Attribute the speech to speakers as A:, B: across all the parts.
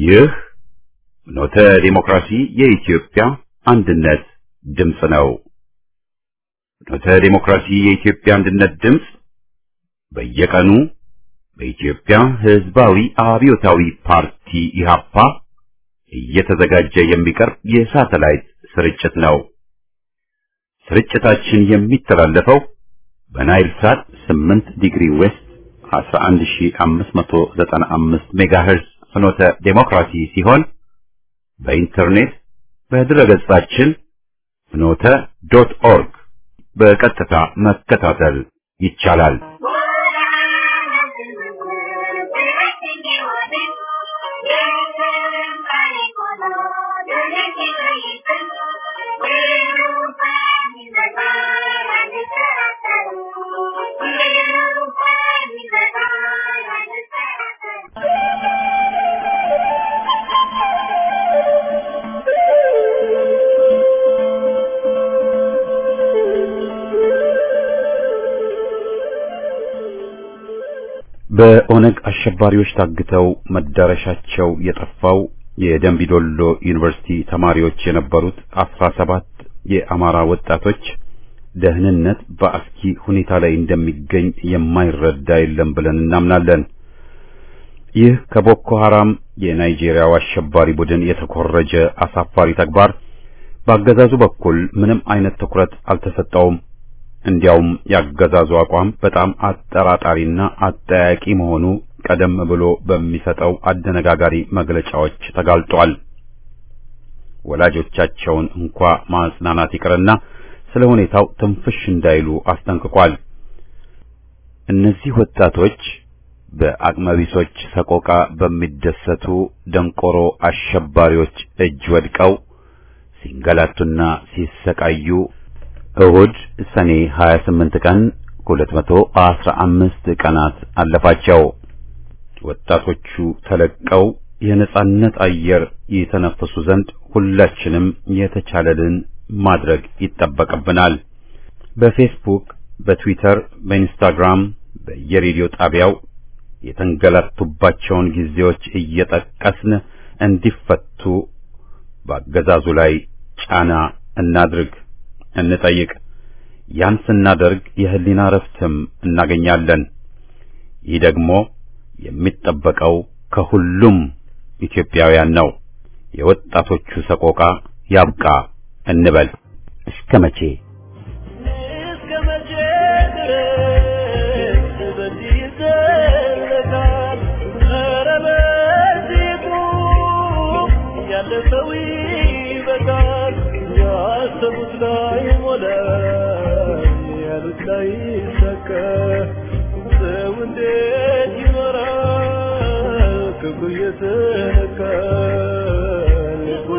A: ይህ ኖተ ዲሞክራሲ የኢትዮጵያ አንድነት ድምፅ ነው። ኖተ ዲሞክራሲ የኢትዮጵያ አንድነት ድምፅ በየቀኑ በኢትዮጵያ ሕዝባዊ አብዮታዊ ፓርቲ ኢህአፓ እየተዘጋጀ የሚቀርብ የሳተላይት ስርጭት ነው። ስርጭታችን የሚተላለፈው በናይል ሳት 8 ዲግሪ ዌስት 11595 ሜጋሄርዝ ፍኖተ ዴሞክራሲ ሲሆን በኢንተርኔት በድረገጻችን ፍኖተ ዶት ኦርግ በቀጥታ መከታተል ይቻላል። በኦነግ አሸባሪዎች ታግተው መዳረሻቸው የጠፋው የደንቢዶሎ ዩኒቨርሲቲ ተማሪዎች የነበሩት አስራ ሰባት የአማራ ወጣቶች ደህንነት በአስኪ ሁኔታ ላይ እንደሚገኝ የማይረዳ የለም ብለን እናምናለን። ይህ ከቦኮ ሐራም የናይጄሪያው አሸባሪ ቡድን የተኮረጀ አሳፋሪ ተግባር በአገዛዙ በኩል ምንም አይነት ትኩረት አልተሰጠውም። እንዲያውም ያገዛዙ አቋም በጣም አጠራጣሪና አጠያቂ መሆኑ ቀደም ብሎ በሚሰጠው አደነጋጋሪ መግለጫዎች ተጋልጧል። ወላጆቻቸውን እንኳ ማጽናናት ይቅርና ስለ ሁኔታው ትንፍሽ እንዳይሉ አስጠንቅቋል። እነዚህ ወጣቶች በአቅመቢሶች ሰቆቃ በሚደሰቱ ደንቆሮ አሸባሪዎች እጅ ወድቀው ሲንገላቱና ሲሰቃዩ እሁድ ሰኔ 28 ቀን 215 ቀናት አለፋቸው። ወጣቶቹ ተለቀው የነጻነት አየር የተነፈሱ ዘንድ ሁላችንም የተቻለልን ማድረግ ይጠበቅብናል። በፌስቡክ፣ በትዊተር፣ በኢንስታግራም፣ በየሬዲዮ ጣቢያው የተንገላቱባቸውን ጊዜዎች እየጠቀስን እንዲፈቱ በአገዛዙ ላይ ጫና እናድርግ እንጠይቅ። ያን ስናደርግ የህሊና ረፍትም እናገኛለን። ይህ ደግሞ የሚጠበቀው ከሁሉም ኢትዮጵያውያን ነው። የወጣቶቹ ሰቆቃ ያብቃ እንበል። እስከ መቼ
B: እስከ መቼ ድረስ በዚህ ይዘለቃል? ኧረ በዚህ ቁም፣ ያለፈው ይበቃል። ያሰቡት ላይ ሞላ፣ ያሉት ላይ ሰከ ሰው እንዴት ይኖራል? ክብሩ እየተነካ ልቡ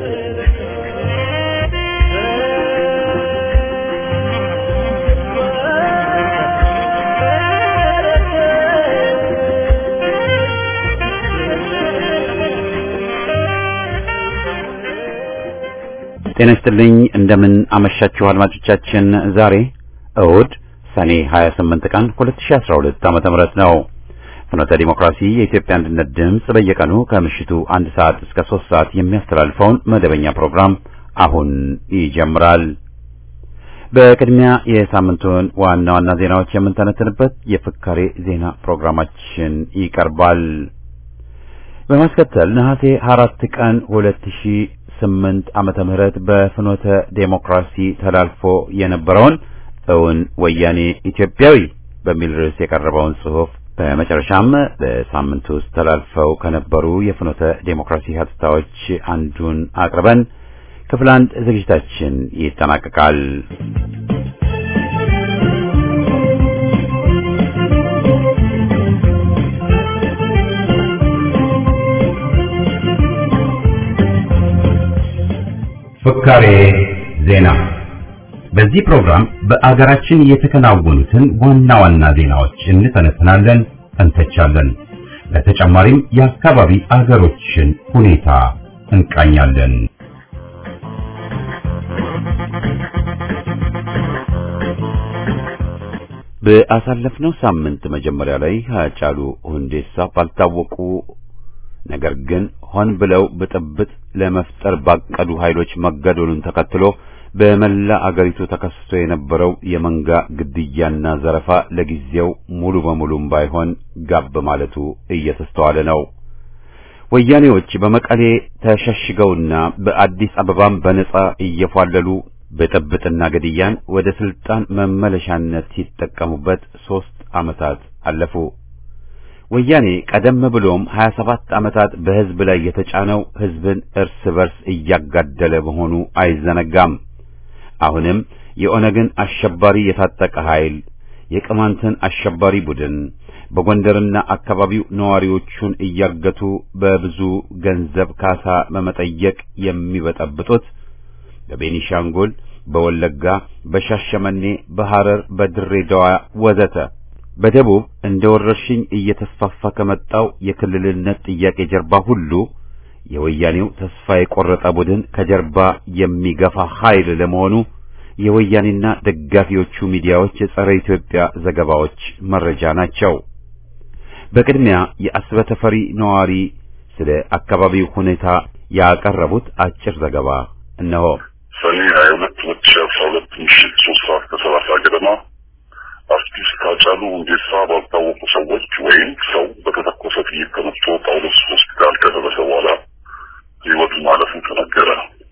A: ጤና ይስጥልኝ። እንደምን አመሻችሁ አድማጮቻችን። ዛሬ እሁድ ሰኔ 28 ቀን 2012 ዓመተ ምህረት ነው። ፍኖተ ዲሞክራሲ የኢትዮጵያ አንድነት ድምፅ በየቀኑ ከምሽቱ አንድ ሰዓት እስከ ሶስት ሰዓት የሚያስተላልፈውን መደበኛ ፕሮግራም አሁን ይጀምራል። በቅድሚያ የሳምንቱን ዋና ዋና ዜናዎች የምንተነትንበት የፍካሬ ዜና ፕሮግራማችን ይቀርባል። በማስከተል ነሐሴ አራት ቀን 2008 ዓመተ ምህረት በፍኖተ ዴሞክራሲ ተላልፎ የነበረውን እውን ወያኔ ኢትዮጵያዊ በሚል ርዕስ የቀረበውን ጽሑፍ በመጨረሻም በሳምንቱ ውስጥ ተላልፈው ከነበሩ የፍኖተ ዴሞክራሲ ሀተታዎች አንዱን አቅርበን ክፍል አንድ ዝግጅታችን ይጠናቀቃል። ፍካሬ ዜና። በዚህ ፕሮግራም በአገራችን የተከናወኑትን ዋና ዋና ዜናዎች እንተነትናለን፣ እንተቻለን። በተጨማሪም የአካባቢ አገሮችን ሁኔታ እንቃኛለን። በአሳለፍነው ሳምንት መጀመሪያ ላይ ሃጫሉ ሁንዴሳ ባልታወቁ ነገር ግን ሆን ብለው ብጥብጥ ለመፍጠር ባቀዱ ኃይሎች መገደሉን ተከትሎ በመላ አገሪቱ ተከስቶ የነበረው የመንጋ ግድያና ዘረፋ ለጊዜው ሙሉ በሙሉም ባይሆን ጋብ ማለቱ እየተስተዋለ ነው። ወያኔዎች በመቀሌ ተሸሽገውና በአዲስ አበባም በነጻ እየፏለሉ ብጥብጥና ግድያን ወደ ስልጣን መመለሻነት ሲጠቀሙበት ሦስት ዓመታት አለፉ። ወያኔ ቀደም ብሎም 27 ዓመታት በሕዝብ ላይ የተጫነው ሕዝብን እርስ በርስ እያጋደለ መሆኑ አይዘነጋም። አሁንም የኦነግን አሸባሪ የታጠቀ ኃይል የቅማንትን አሸባሪ ቡድን በጎንደርና አካባቢው ነዋሪዎቹን እያገቱ በብዙ ገንዘብ ካሳ በመጠየቅ የሚበጠብጡት በቤኒሻንጉል፣ በወለጋ፣ በሻሸመኔ፣ በሐረር፣ በድሬዳዋ ወዘተ በደቡብ እንደ ወረርሽኝ እየተስፋፋ ከመጣው የክልልነት ጥያቄ ጀርባ ሁሉ የወያኔው ተስፋ የቆረጠ ቡድን ከጀርባ የሚገፋ ኃይል ለመሆኑ የወያኔና ደጋፊዎቹ ሚዲያዎች የጸረ ኢትዮጵያ ዘገባዎች መረጃ ናቸው። በቅድሚያ የአስበተፈሪ ነዋሪ ስለ አካባቢው ሁኔታ ያቀረቡት አጭር ዘገባ እነሆ።
C: ሰኔ ሀያ ሁለት ሁለት ሺ አስራ ሁለት ምሽት ሶስት ሰዓት ከሰላሳ ገደማ አርቲስት ሃጫሉ ሁንዴሳ ባልታወቁ ሰዎች ወይም ሰው በተተኮሰ ጥይት ተመትቶ ጳውሎስ ሆስፒታል ከደረሰ በኋላ ሕይወቱ ማለፉ ተነገረ።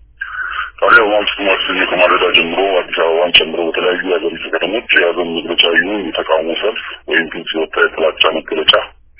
C: ታዲያ በማግስቱ ማክሰኞ ከማለዳ ጀምሮ አዲስ አበባን ጨምሮ በተለያዩ የሀገሪቱ ከተሞች የያዘን መግለጫ ይሁን የተቃውሞ ሰልፍ ወይም ግልጽ የወጣ የጥላቻ መገለጫ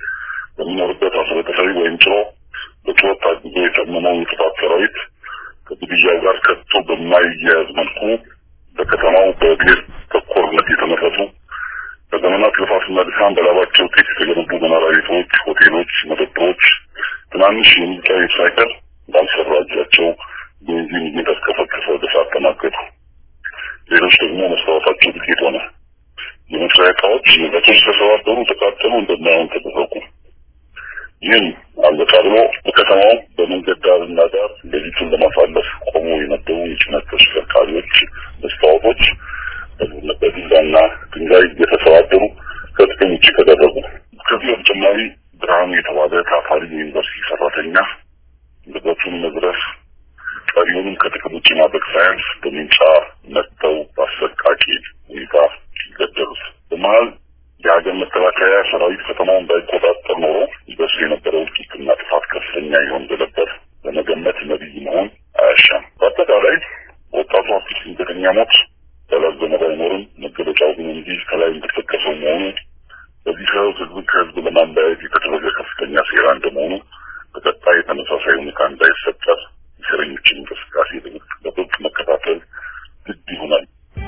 C: በሚኖርበት አስበተፈሪ ወይም ጭሮ በጩኸት ታግዞ የተመመው የጥፋት ሰራዊት ከግድያው ጋር ከቶ በማይያያዝ መልኩ በከተማው በብሔር ተኮርነት የተመረቱ በዘመናት ልፋትና ድካም በላባቸው ጤፍ የተገነቡ መኖሪያ ቤቶች፣ ሆቴሎች፣ መጠጦች፣ ትናንሽ የሙዚቃ ቤት ሳይቀር ባልሰራ እጃቸው ቤንዚን እየተርከፈከፈ በሳት ተማገዱ። ሌሎች ደግሞ መስታወታቸው ዱቄት ሆነ። የመስሪያ እቃዎች ንብረቶች ተሰባበሩ፣ ተቃጠሉ፣ እንደማይሆን ተደረጉ። ይህም አለቃ ብሎ በከተማው በመንገድ ዳርና ዳር ሌሊቱን ለማሳለፍ ቆሞ የነበሩ የጭነት ተሽከርካሪዎች መስታወቶች በዱላና ድንጋይ እየተሰባበሩ ከጥቅም ውጭ ተደረጉ። ከዚህ በተጨማሪ ብርሃኑ የተባለ ታታሪ የዩኒቨርሲቲ ሰራተኛ ንብረቱን መዝረፍ ቀሪውንም ከጥቅም ውጭ ማድረግ ሳያንስ በሚንጫ መጥተው በአሰቃቂ ሁኔታ ገደሉት። በመሀል የሀገር መከላከያ ሰራዊት ከተማውን እንዳይቆጣጠር ኖሮ ይደርስ የነበረው እልቂትና ጥፋት ከፍተኛ ይሆን እንደነበር ለመገመት ነቢይ መሆን አያሻም። በአጠቃላይ ወጣቱ አርቲስት ድንገተኛ ሞት ያላዘነ ባይኖርም መገለጫው ግን እንዲህ ከላይ እንደተጠቀሰው መሆኑ በዚህ ሰበብ ህዝብን ከህዝብ ለማለያየት የተደረገ ከፍተኛ ሴራ እንደመሆኑ በቀጣይ ተመሳሳይ ሁኔታ እንዳይፈጠር የእስረኞችን እንቅስቃሴ በጥብቅ መከታተል ግድ ይሆናል።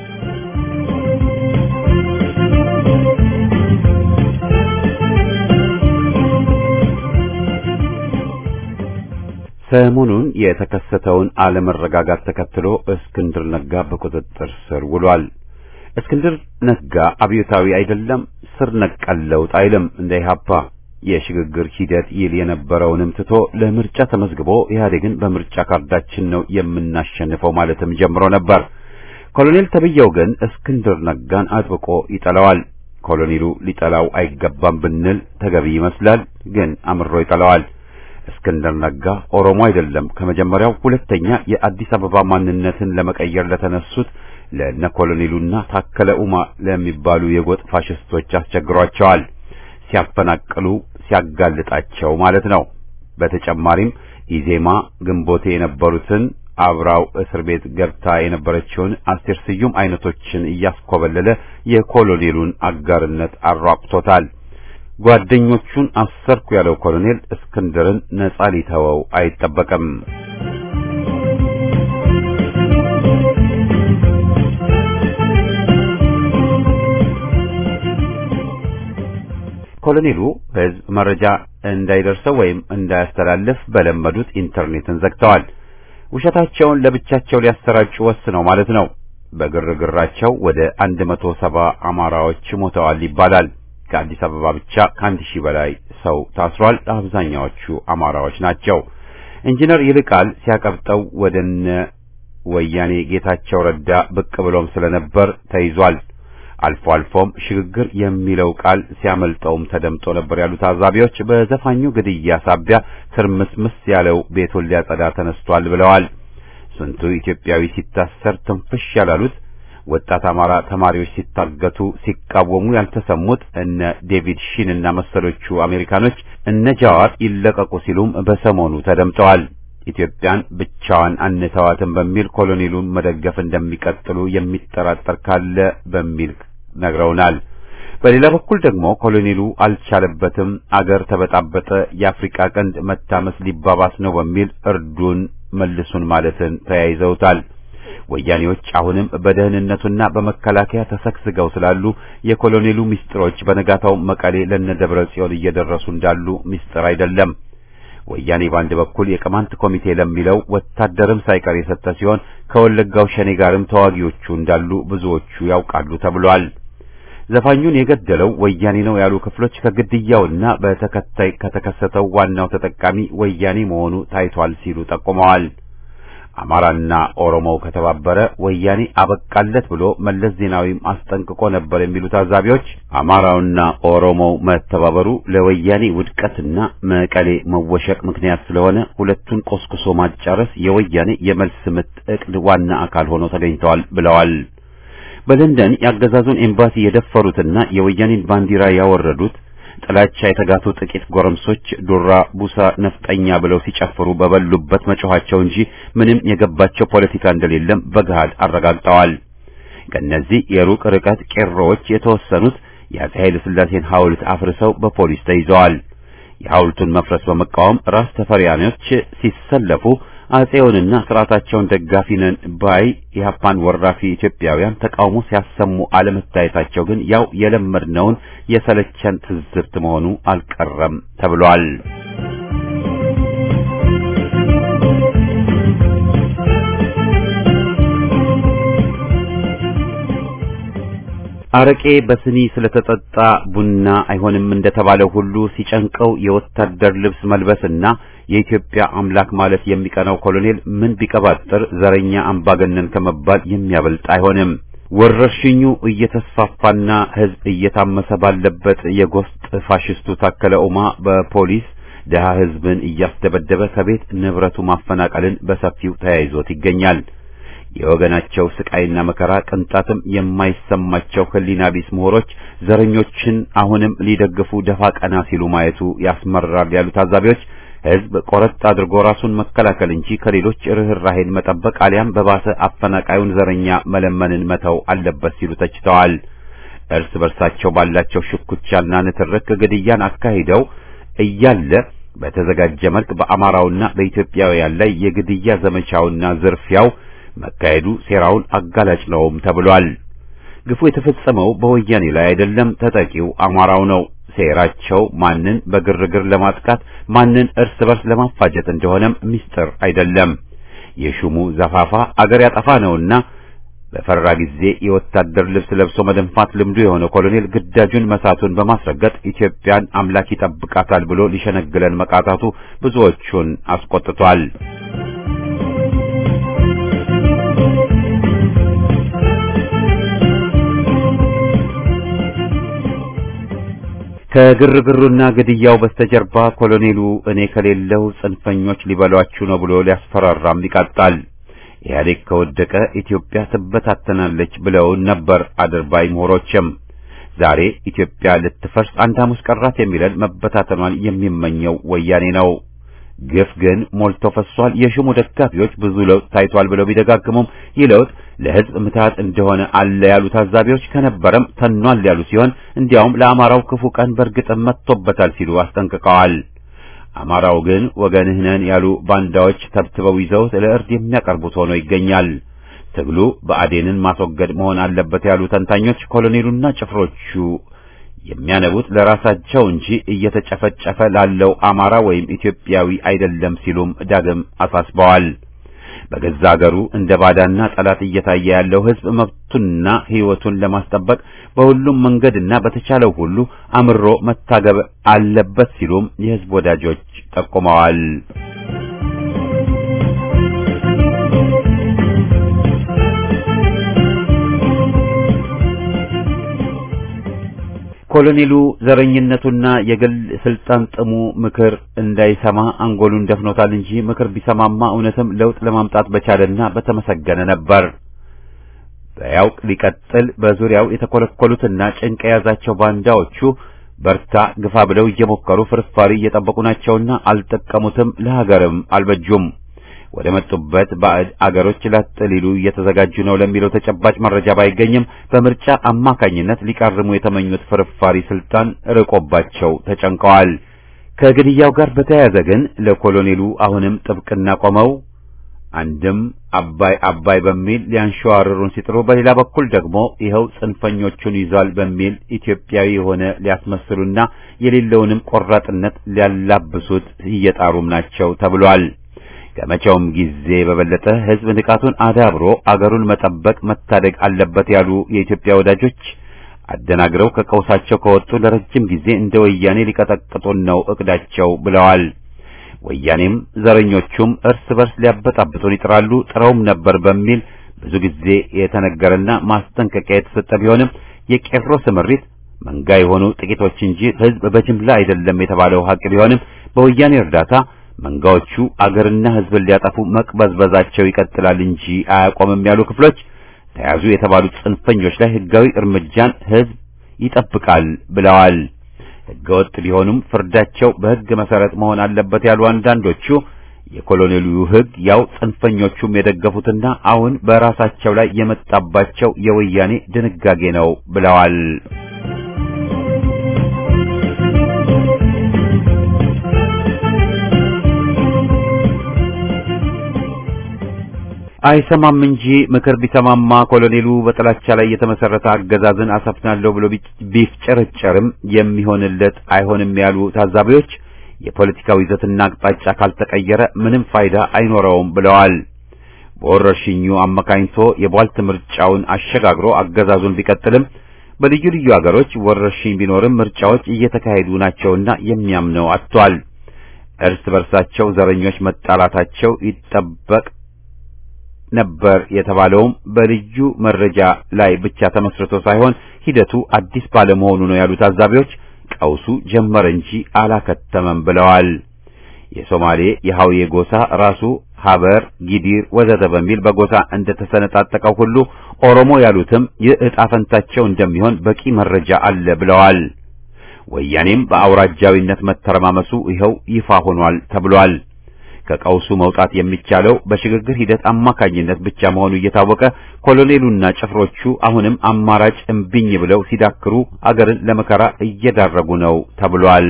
A: ሰሞኑን የተከሰተውን አለመረጋጋት ተከትሎ እስክንድር ነጋ በቁጥጥር ስር ውሏል። እስክንድር ነጋ አብዮታዊ አይደለም፣ ስር ነቀል ለውጥ አይልም። እንደ ኢህአፓ የሽግግር ሂደት ይል የነበረውንም ትቶ ለምርጫ ተመዝግቦ ኢህአዴግን በምርጫ ካርዳችን ነው የምናሸንፈው ማለትም ጀምሮ ነበር። ኮሎኔል ተብየው ግን እስክንድር ነጋን አጥብቆ ይጠላዋል። ኮሎኔሉ ሊጠላው አይገባም ብንል ተገቢ ይመስላል፣ ግን አምሮ ይጠላዋል። እስክንድር ነጋ ኦሮሞ አይደለም። ከመጀመሪያው ሁለተኛ የአዲስ አበባ ማንነትን ለመቀየር ለተነሱት ለነ ኮሎኔሉና ታከለ ኡማ ለሚባሉ የጎጥ ፋሽስቶች አስቸግሯቸዋል። ሲያፈናቅሉ ሲያጋልጣቸው ማለት ነው። በተጨማሪም ኢዜማ ግንቦቴ የነበሩትን አብራው እስር ቤት ገብታ የነበረችውን አስቴር ስዩም አይነቶችን እያስኮበለለ የኮሎኔሉን አጋርነት አሯቅቶታል። ጓደኞቹን አሰርኩ ያለው ኮሎኔል እስክንድርን ነጻ ሊተወው አይጠበቅም። ኮሎኔሉ ሕዝብ መረጃ እንዳይደርሰው ወይም እንዳያስተላልፍ በለመዱት ኢንተርኔትን ዘግተዋል። ውሸታቸውን ለብቻቸው ሊያሰራጩ ወስነው ማለት ነው። በግርግራቸው ወደ አንድ መቶ ሰባ አማራዎች ሞተዋል ይባላል። ከአዲስ አበባ ብቻ ከአንድ ሺህ በላይ ሰው ታስሯል። አብዛኛዎቹ አማራዎች ናቸው። ኢንጂነር ይልቃል ሲያቀብጠው ወደነ ወያኔ ጌታቸው ረዳ ብቅ ብሎም ስለነበር ተይዟል። አልፎ አልፎም ሽግግር የሚለው ቃል ሲያመልጠውም ተደምጦ ነበር ያሉ ታዛቢዎች በዘፋኙ ግድያ ሳቢያ ትርምስምስ ያለው ቤቱን ሊያጸዳ ተነስቷል ብለዋል። ስንቱ ኢትዮጵያዊ ሲታሰር ትንፍሽ ያላሉት ወጣት አማራ ተማሪዎች ሲታገቱ ሲቃወሙ ያልተሰሙት እነ ዴቪድ ሺን እና መሰሎቹ አሜሪካኖች እነ ጃዋር ይለቀቁ ሲሉም በሰሞኑ ተደምጠዋል። ኢትዮጵያን ብቻዋን አንተዋትም በሚል ኮሎኔሉን መደገፍ እንደሚቀጥሉ የሚጠራጠር ካለ በሚል ነግረውናል። በሌላ በኩል ደግሞ ኮሎኔሉ አልቻለበትም፣ አገር ተበጣበጠ፣ የአፍሪካ ቀንድ መታመስ ሊባባስ ነው በሚል እርዱን መልሱን ማለትን ተያይዘውታል። ወያኔዎች አሁንም በደህንነቱና በመከላከያ ተሰግስገው ስላሉ የኮሎኔሉ ምስጢሮች በነጋታው መቀሌ ለነደብረ ጽዮን እየደረሱ እንዳሉ ምስጢር አይደለም። ወያኔ በአንድ በኩል የቅማንት ኮሚቴ ለሚለው ወታደርም ሳይቀር የሰጠ ሲሆን ከወለጋው ሸኔ ጋርም ተዋጊዎቹ እንዳሉ ብዙዎቹ ያውቃሉ ተብሏል። ዘፋኙን የገደለው ወያኔ ነው ያሉ ክፍሎች ከግድያውና በተከታይ ከተከሰተው ዋናው ተጠቃሚ ወያኔ መሆኑ ታይቷል ሲሉ ጠቁመዋል። አማራና ኦሮሞው ከተባበረ ወያኔ አበቃለት ብሎ መለስ ዜናዊም አስጠንቅቆ ነበር የሚሉ ታዛቢዎች አማራውና ኦሮሞው መተባበሩ ለወያኔ ውድቀትና መቀሌ መወሸቅ ምክንያት ስለሆነ ሁለቱን ቆስቁሶ ማጫረስ የወያኔ የመልስ ምት ዕቅድ ዋና አካል ሆኖ ተገኝተዋል ብለዋል። በለንደን የአገዛዙን ኤምባሲ የደፈሩትና የወያኔን ባንዲራ ያወረዱት ጥላቻ የተጋቱ ጥቂት ጎረምሶች ዱራ ቡሳ ነፍጠኛ ብለው ሲጨፍሩ በበሉበት መጮኻቸው እንጂ ምንም የገባቸው ፖለቲካ እንደሌለም በገሃድ አረጋግጠዋል። ከእነዚህ የሩቅ ርቀት ቄሮዎች የተወሰኑት የአፄ ኃይለ ሥላሴን ሐውልት አፍርሰው በፖሊስ ተይዘዋል። የሐውልቱን መፍረስ በመቃወም ራስ ተፈሪያኖች ሲሰለፉ አፄውንና ስርዓታቸውን ደጋፊ ነን ባይ የሀፓን ወራፊ ኢትዮጵያውያን ተቃውሞ ሲያሰሙ አለመታየታቸው ግን ያው የለመድነውን የሰለቸን ትዝብት መሆኑ አልቀረም ተብሏል። አረቄ በስኒ ስለተጠጣ ቡና አይሆንም እንደተባለው ሁሉ ሲጨንቀው የወታደር ልብስ መልበስና የኢትዮጵያ አምላክ ማለት የሚቀናው ኮሎኔል ምን ቢቀባጥር ዘረኛ አምባገነን ከመባል የሚያበልጥ አይሆንም። ወረርሽኙ እየተስፋፋና ሕዝብ እየታመሰ ባለበት የጎስጥ ፋሽስቱ ታከለ ኡማ በፖሊስ ደሃ ሕዝብን እያስደበደበ ከቤት ንብረቱ ማፈናቀልን በሰፊው ተያይዞት ይገኛል። የወገናቸው ስቃይና መከራ ቅንጣትም የማይሰማቸው ሕሊና ቢስ ምሁሮች ዘረኞችን አሁንም ሊደግፉ ደፋ ቀና ሲሉ ማየቱ ያስመራል ያሉ ታዛቢዎች ሕዝብ ቆረጥ አድርጎ ራሱን መከላከል እንጂ ከሌሎች ርኅራሄን መጠበቅ አሊያም በባሰ አፈናቃዩን ዘረኛ መለመንን መተው አለበት ሲሉ ተችተዋል። እርስ በርሳቸው ባላቸው ሽኩቻና ንትርክ ግድያን አካሂደው እያለ በተዘጋጀ መልክ በአማራውና በኢትዮጵያውያን ላይ የግድያ ዘመቻውና ዝርፊያው መካሄዱ ሴራውን አጋላጭ ነውም ተብሏል። ግፉ የተፈጸመው በወያኔ ላይ አይደለም፣ ተጠቂው አማራው ነው። ሴራቸው ማንን በግርግር ለማጥቃት ማንን እርስ በርስ ለማፋጀት እንደሆነም ምስጢር አይደለም። የሹሙ ዘፋፋ አገር ያጠፋ ነውና በፈራ ጊዜ የወታደር ልብስ ለብሶ መደንፋት ልምዱ የሆነ ኮሎኔል ግዳጁን መሳቱን በማስረገጥ ኢትዮጵያን አምላክ ይጠብቃታል ብሎ ሊሸነግለን መቃጣቱ ብዙዎቹን አስቆጥቷል። ከግርግሩና ግድያው በስተጀርባ ኮሎኔሉ እኔ ከሌለው ጽንፈኞች ሊበሏችሁ ነው ብሎ ሊያስፈራራም ይቃጣል። ኢህአዴግ ከወደቀ ኢትዮጵያ ትበታተናለች ብለውን ነበር አድርባይ ምሁሮችም። ዛሬ ኢትዮጵያ ልትፈርስ አንድ ሐሙስ ቀራት የሚለን መበታተኗን የሚመኘው ወያኔ ነው። ግፍ ግን ሞልቶ ፈሷል። የሹሙ ደጋፊዎች ብዙ ለውጥ ታይቷል ብለው ቢደጋግሙም ይህ ለውጥ ለሕዝብ ምትሃት እንደሆነ አለ ያሉ ታዛቢዎች ከነበረም ተኗል ያሉ ሲሆን እንዲያውም ለአማራው ክፉ ቀን በእርግጥም መጥቶበታል ሲሉ አስጠንቅቀዋል። አማራው ግን ወገንህ ነን ያሉ ባንዳዎች ተብትበው ይዘውት ለእርድ የሚያቀርቡት ሆኖ ይገኛል። ትግሉ ብአዴንን ማስወገድ መሆን አለበት ያሉ ተንታኞች ኮሎኔሉና ጭፍሮቹ የሚያነቡት ለራሳቸው እንጂ እየተጨፈጨፈ ላለው አማራ ወይም ኢትዮጵያዊ አይደለም ሲሉም ዳግም አሳስበዋል። በገዛ አገሩ እንደ ባዳና ጠላት እየታየ ያለው ሕዝብ መብቱንና ሕይወቱን ለማስጠበቅ በሁሉም መንገድና በተቻለው ሁሉ አምሮ መታገብ አለበት ሲሉም የሕዝብ ወዳጆች ጠቁመዋል። ኮሎኔሉ ዘረኝነቱና የግል ስልጣን ጥሙ ምክር እንዳይሰማ አንጎሉን ደፍኖታል እንጂ ምክር ቢሰማማ እውነትም ለውጥ ለማምጣት በቻለና በተመሰገነ ነበር። በያውቅ ሊቀጥል በዙሪያው የተኮለኮሉትና ጭንቅ የያዛቸው ባንዳዎቹ በርታ ግፋ ብለው እየሞከሩ ፍርፋሪ እየጠበቁ ናቸውና አልጠቀሙትም፣ ለሀገርም አልበጁም። ወደ መጡበት ባዕድ አገሮች ላጥ ሊሉ እየተዘጋጁ ነው ለሚለው ተጨባጭ መረጃ ባይገኝም በምርጫ አማካኝነት ሊቃርሙ የተመኙት ፍርፋሪ ስልጣን ርቆባቸው ተጨንቀዋል። ከግድያው ጋር በተያያዘ ግን ለኮሎኔሉ አሁንም ጥብቅና ቆመው አንድም አባይ አባይ በሚል ሊያንሸዋርሩን ሲጥሩ፣ በሌላ በኩል ደግሞ ይኸው ጽንፈኞቹን ይዟል በሚል ኢትዮጵያዊ የሆነ ሊያስመስሉና የሌለውንም ቆራጥነት ሊያላብሱት እየጣሩም ናቸው ተብሏል። ከመቼውም ጊዜ በበለጠ ሕዝብ ንቃቱን አዳብሮ አገሩን መጠበቅ መታደግ አለበት ያሉ የኢትዮጵያ ወዳጆች አደናግረው ከቀውሳቸው ከወጡ ለረጅም ጊዜ እንደ ወያኔ ሊቀጠቅጡን ነው እቅዳቸው ብለዋል። ወያኔም ዘረኞቹም እርስ በርስ ሊያበጣብጡን ይጥራሉ፣ ጥረውም ነበር በሚል ብዙ ጊዜ የተነገረና ማስጠንቀቂያ የተሰጠ ቢሆንም የቄሮ ስምሪት መንጋ የሆኑ ጥቂቶች እንጂ ሕዝብ በጅምላ አይደለም የተባለው ሀቅ ቢሆንም በወያኔ እርዳታ መንጋዎቹ አገርና ሕዝብን ሊያጠፉ መቅበዝበዛቸው ይቀጥላል እንጂ አያቆምም ያሉ ክፍሎች ተያዙ የተባሉት ጽንፈኞች ላይ ሕጋዊ እርምጃን ሕዝብ ይጠብቃል ብለዋል። ሕገወጥ ቢሆኑም ፍርዳቸው በሕግ መሰረት መሆን አለበት ያሉ አንዳንዶቹ የኮሎኔሉ ሕግ ያው ጽንፈኞቹም የደገፉትና አሁን በራሳቸው ላይ የመጣባቸው የወያኔ ድንጋጌ ነው ብለዋል። አይሰማም እንጂ ምክር ቢሰማማ ኮሎኔሉ በጥላቻ ላይ የተመሰረተ አገዛዝን አሰፍናለሁ ብሎ ቢፍጨረጨርም የሚሆንለት አይሆንም ያሉ ታዛቢዎች የፖለቲካው ይዘትና አቅጣጫ ካልተቀየረ ምንም ፋይዳ አይኖረውም ብለዋል። በወረርሽኙ አመካኝቶ የቧልት ምርጫውን አሸጋግሮ አገዛዙን ቢቀጥልም በልዩ ልዩ አገሮች ወረርሽኝ ቢኖርም ምርጫዎች እየተካሄዱ ናቸውና የሚያምነው አጥቷል። እርስ በርሳቸው ዘረኞች መጣላታቸው ይጠበቅ ነበር የተባለውም በልዩ መረጃ ላይ ብቻ ተመስርቶ ሳይሆን ሂደቱ አዲስ ባለመሆኑ ነው ያሉ ታዛቢዎች ቀውሱ ጀመረ እንጂ አላከተመም ብለዋል። የሶማሌ የሐውዬ ጎሳ ራሱ ሀበር፣ ጊዲር ወዘተ በሚል በጎሳ እንደተሰነጣጠቀው ሁሉ ኦሮሞ ያሉትም ይህ ዕጣ ፈንታቸው እንደሚሆን በቂ መረጃ አለ ብለዋል። ወያኔም በአውራጃዊነት መተረማመሱ ይኸው ይፋ ሆኗል ተብሏል። ከቀውሱ መውጣት የሚቻለው በሽግግር ሂደት አማካኝነት ብቻ መሆኑ እየታወቀ ኮሎኔሉና ጭፍሮቹ አሁንም አማራጭ እምቢኝ ብለው ሲዳክሩ አገርን ለመከራ እየዳረጉ ነው ተብሏል።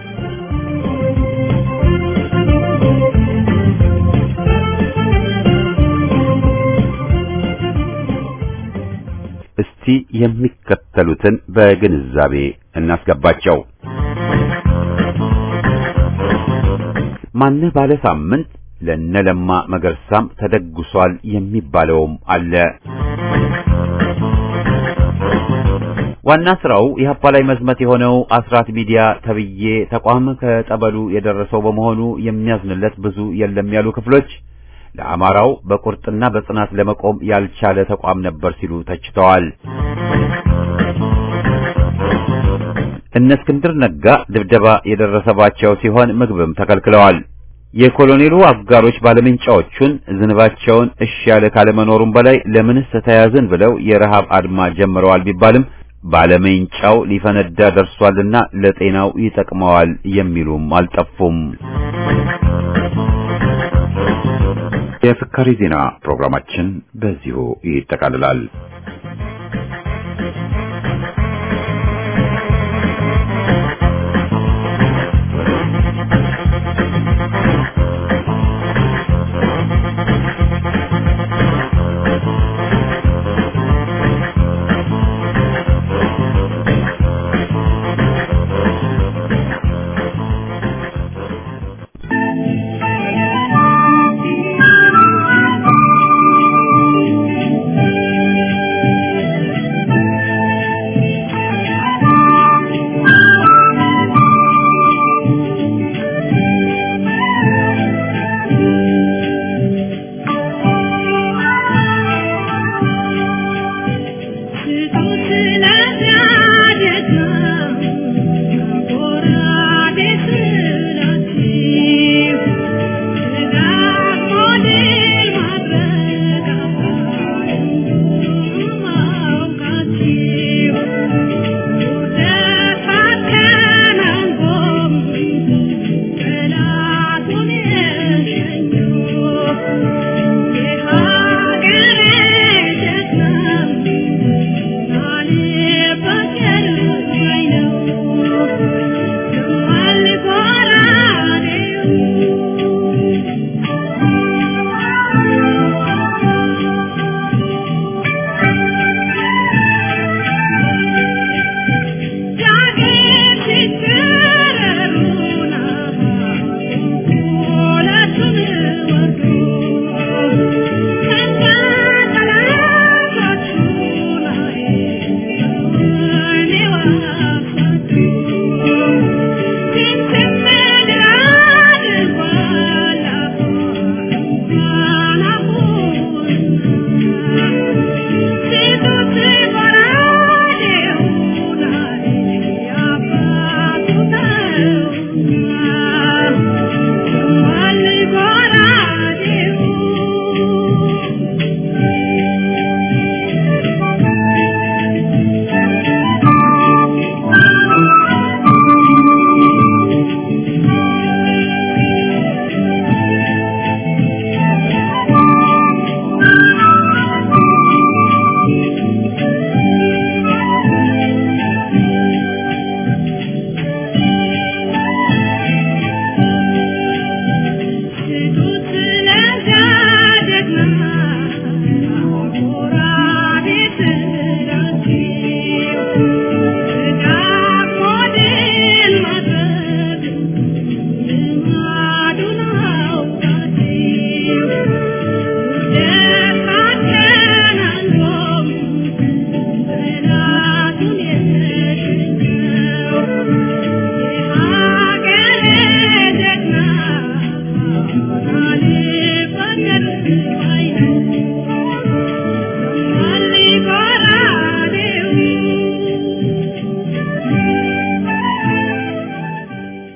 A: እስቲ የሚከተሉትን በግንዛቤ እናስገባቸው። ማነህ ባለ ሳምንት ለነለማ መገርሳም ተደግሷል የሚባለውም አለ። ዋና ስራው ኢህአፓ ላይ መዝመት የሆነው አስራት ሚዲያ ተብዬ ተቋም ከጠበሉ የደረሰው በመሆኑ የሚያዝንለት ብዙ የለም ያሉ ክፍሎች ለአማራው በቁርጥና በጽናት ለመቆም ያልቻለ ተቋም ነበር ሲሉ ተችተዋል። እነ እስክንድር ነጋ ድብደባ የደረሰባቸው ሲሆን ምግብም ተከልክለዋል። የኮሎኔሉ አጋሮች ባለምንጫዎቹን ዝንባቸውን እሺ ያለ ካለመኖሩም በላይ ለምንስ ተያዝን ብለው የረሃብ አድማ ጀምረዋል ቢባልም ባለምንጫው ሊፈነዳ ደርሷልና ለጤናው ይጠቅመዋል የሚሉም አልጠፉም። የፍካሪ ዜና ፕሮግራማችን በዚሁ ይጠቃልላል።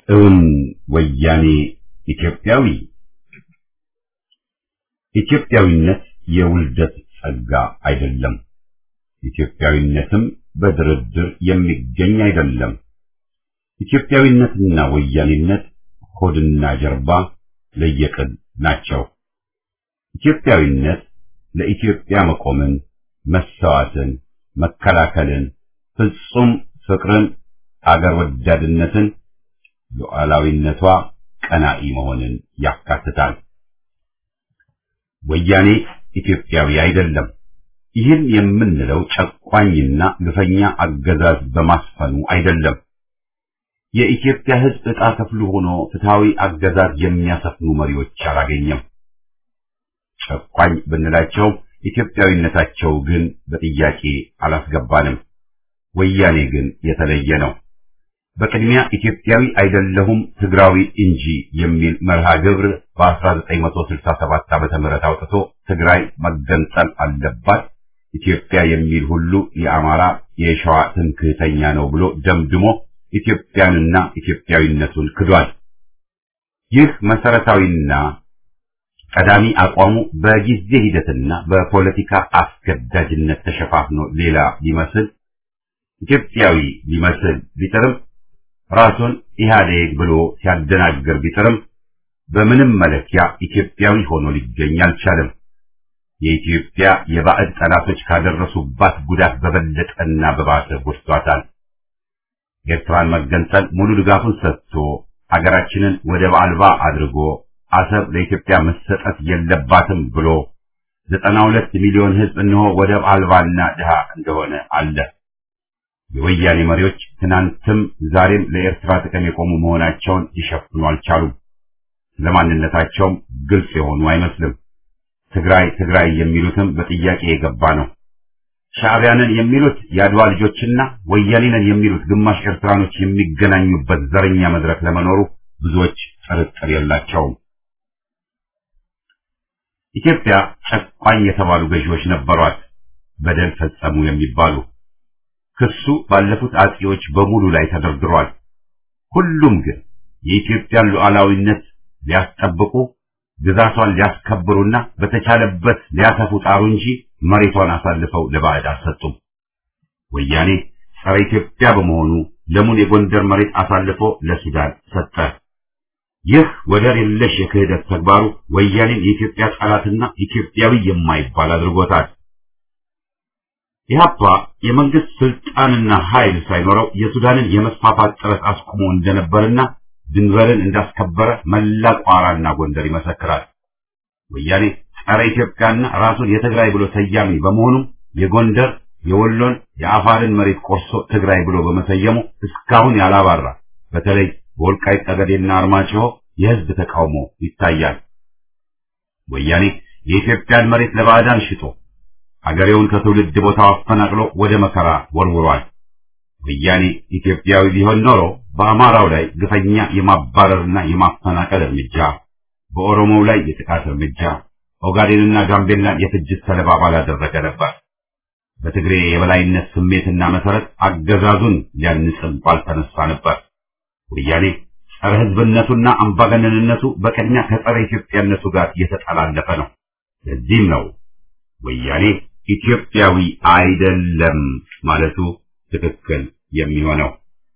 A: እውን ወያኔ ኢትዮጵያዊ? ኢትዮጵያዊነት የውልደት ጸጋ አይደለም። ኢትዮጵያዊነትም በድርድር የሚገኝ አይደለም። ኢትዮጵያዊነትና ወያኔነት ሆድና ጀርባ ለየቅል ናቸው። ኢትዮጵያዊነት ለኢትዮጵያ መቆምን፣ መሰዋትን፣ መከላከልን፣ ፍጹም ፍቅርን፣ አገር ወዳድነትን፣ ሉዓላዊነቷ ቀናኢ መሆንን ያካትታል። ወያኔ ኢትዮጵያዊ አይደለም። ይህን የምንለው ጨቋኝና ግፈኛ አገዛዝ በማስፈኑ አይደለም። የኢትዮጵያ ሕዝብ ዕጣ ክፍሉ ሆኖ ፍትሃዊ አገዛዝ የሚያሰፍኑ መሪዎች አላገኘም። ጨቋኝ ብንላቸው ኢትዮጵያዊነታቸው ግን በጥያቄ አላስገባንም። ወያኔ ግን የተለየ ነው። በቅድሚያ ኢትዮጵያዊ አይደለሁም ትግራዊ እንጂ የሚል መርሃ ግብር በ1967 ዓመተ ምህረት አውጥቶ ትግራይ መገንጠል አለባት፣ ኢትዮጵያ የሚል ሁሉ የአማራ የሸዋ ትምክህተኛ ነው ብሎ ደምድሞ ኢትዮጵያንና ኢትዮጵያዊነቱን ክዷል። ይህ መሰረታዊና ቀዳሚ አቋሙ በጊዜ ሂደትና በፖለቲካ አስገዳጅነት ተሸፋፍኖ ሌላ ሊመስል ኢትዮጵያዊ ሊመስል ቢጥርም ራሱን ኢህአዴግ ብሎ ሲያደናግር ቢጥርም በምንም መለኪያ ኢትዮጵያዊ ሆኖ ሊገኝ አልቻለም። የኢትዮጵያ የባዕድ ጠላቶች ካደረሱባት ጉዳት በበለጠና በባሰ ጎድቷታል። ኤርትራን መገንጠል ሙሉ ድጋፉን ሰጥቶ አገራችንን ወደብ አልባ አድርጎ አሰብ ለኢትዮጵያ መሰጠት የለባትም ብሎ ዘጠና ሁለት ሚሊዮን ሕዝብ እነሆ ወደብ አልባና ድሃ እንደሆነ አለ። የወያኔ መሪዎች ትናንትም ዛሬም ለኤርትራ ጥቅም የቆሙ መሆናቸውን ሊሸፍኑ አልቻሉም። ለማንነታቸውም ግልጽ የሆኑ አይመስልም። ትግራይ ትግራይ የሚሉትም በጥያቄ የገባ ነው። ሻዕቢያንን የሚሉት የአድዋ ልጆችና ወያኔንን የሚሉት ግማሽ ኤርትራኖች የሚገናኙበት ዘረኛ መድረክ ለመኖሩ ብዙዎች ጥርጥር የላቸውም። ኢትዮጵያ ጨቋኝ የተባሉ ገዢዎች ነበሯት፣ በደል ፈጸሙ የሚባሉ ክሱ ባለፉት አጼዎች በሙሉ ላይ ተደርድሯል። ሁሉም ግን የኢትዮጵያን ሉዓላዊነት ሊያስጠብቁ ግዛቷን ሊያስከብሩና በተቻለበት ሊያሰፉ ጣሩ እንጂ መሬቷን አሳልፈው ለባዕድ አልሰጡም። ወያኔ ጸረ ኢትዮጵያ በመሆኑ ለሙን የጎንደር መሬት አሳልፎ ለሱዳን ሰጠ። ይህ ወደር የለሽ የክህደት ተግባሩ ወያኔን የኢትዮጵያ ጠላትና ኢትዮጵያዊ የማይባል አድርጎታል። ኢህአፓ የመንግስት ስልጣንና ኃይል ሳይኖረው የሱዳንን የመስፋፋት ጥረት አስቁሞ እንደነበርና ድንበርን እንዳስከበረ መላ ቋራና ጎንደር ይመሰክራል። ወያኔ ጸረ ኢትዮጵያና ራሱን የትግራይ ብሎ ሰያሚ በመሆኑም የጎንደር፣ የወሎን፣ የአፋርን መሬት ቆርሶ ትግራይ ብሎ በመሰየሙ እስካሁን ያላባራ በተለይ በወልቃይት ጠገዴና አርማጭሆ የህዝብ ተቃውሞ ይታያል። ወያኔ የኢትዮጵያን መሬት ለባዕዳን ሽጦ አገሬውን ከትውልድ ቦታው አፈናቅሎ ወደ መከራ ወርውሯል። ወያኔ ኢትዮጵያዊ ቢሆን ኖሮ በአማራው ላይ ግፈኛ የማባረርና የማፈናቀል እርምጃ፣ በኦሮሞው ላይ የጥቃት እርምጃ፣ ኦጋዴንና ጋምቤላን የፍጅት ሰለባ ባላደረገ ነበር። በትግሬ የበላይነት ስሜትና መሰረት አገዛዙን ሊያንጽም ባልተነሳ ነበር። ወያኔ ጸረ ህዝብነቱና አምባገነንነቱ በቅድሚያ ከጸረ ኢትዮጵያነቱ ጋር የተጠላለፈ ነው። ለዚህም ነው ወያኔ ኢትዮጵያዊ አይደለም ማለቱ ትክክል የሚሆነው።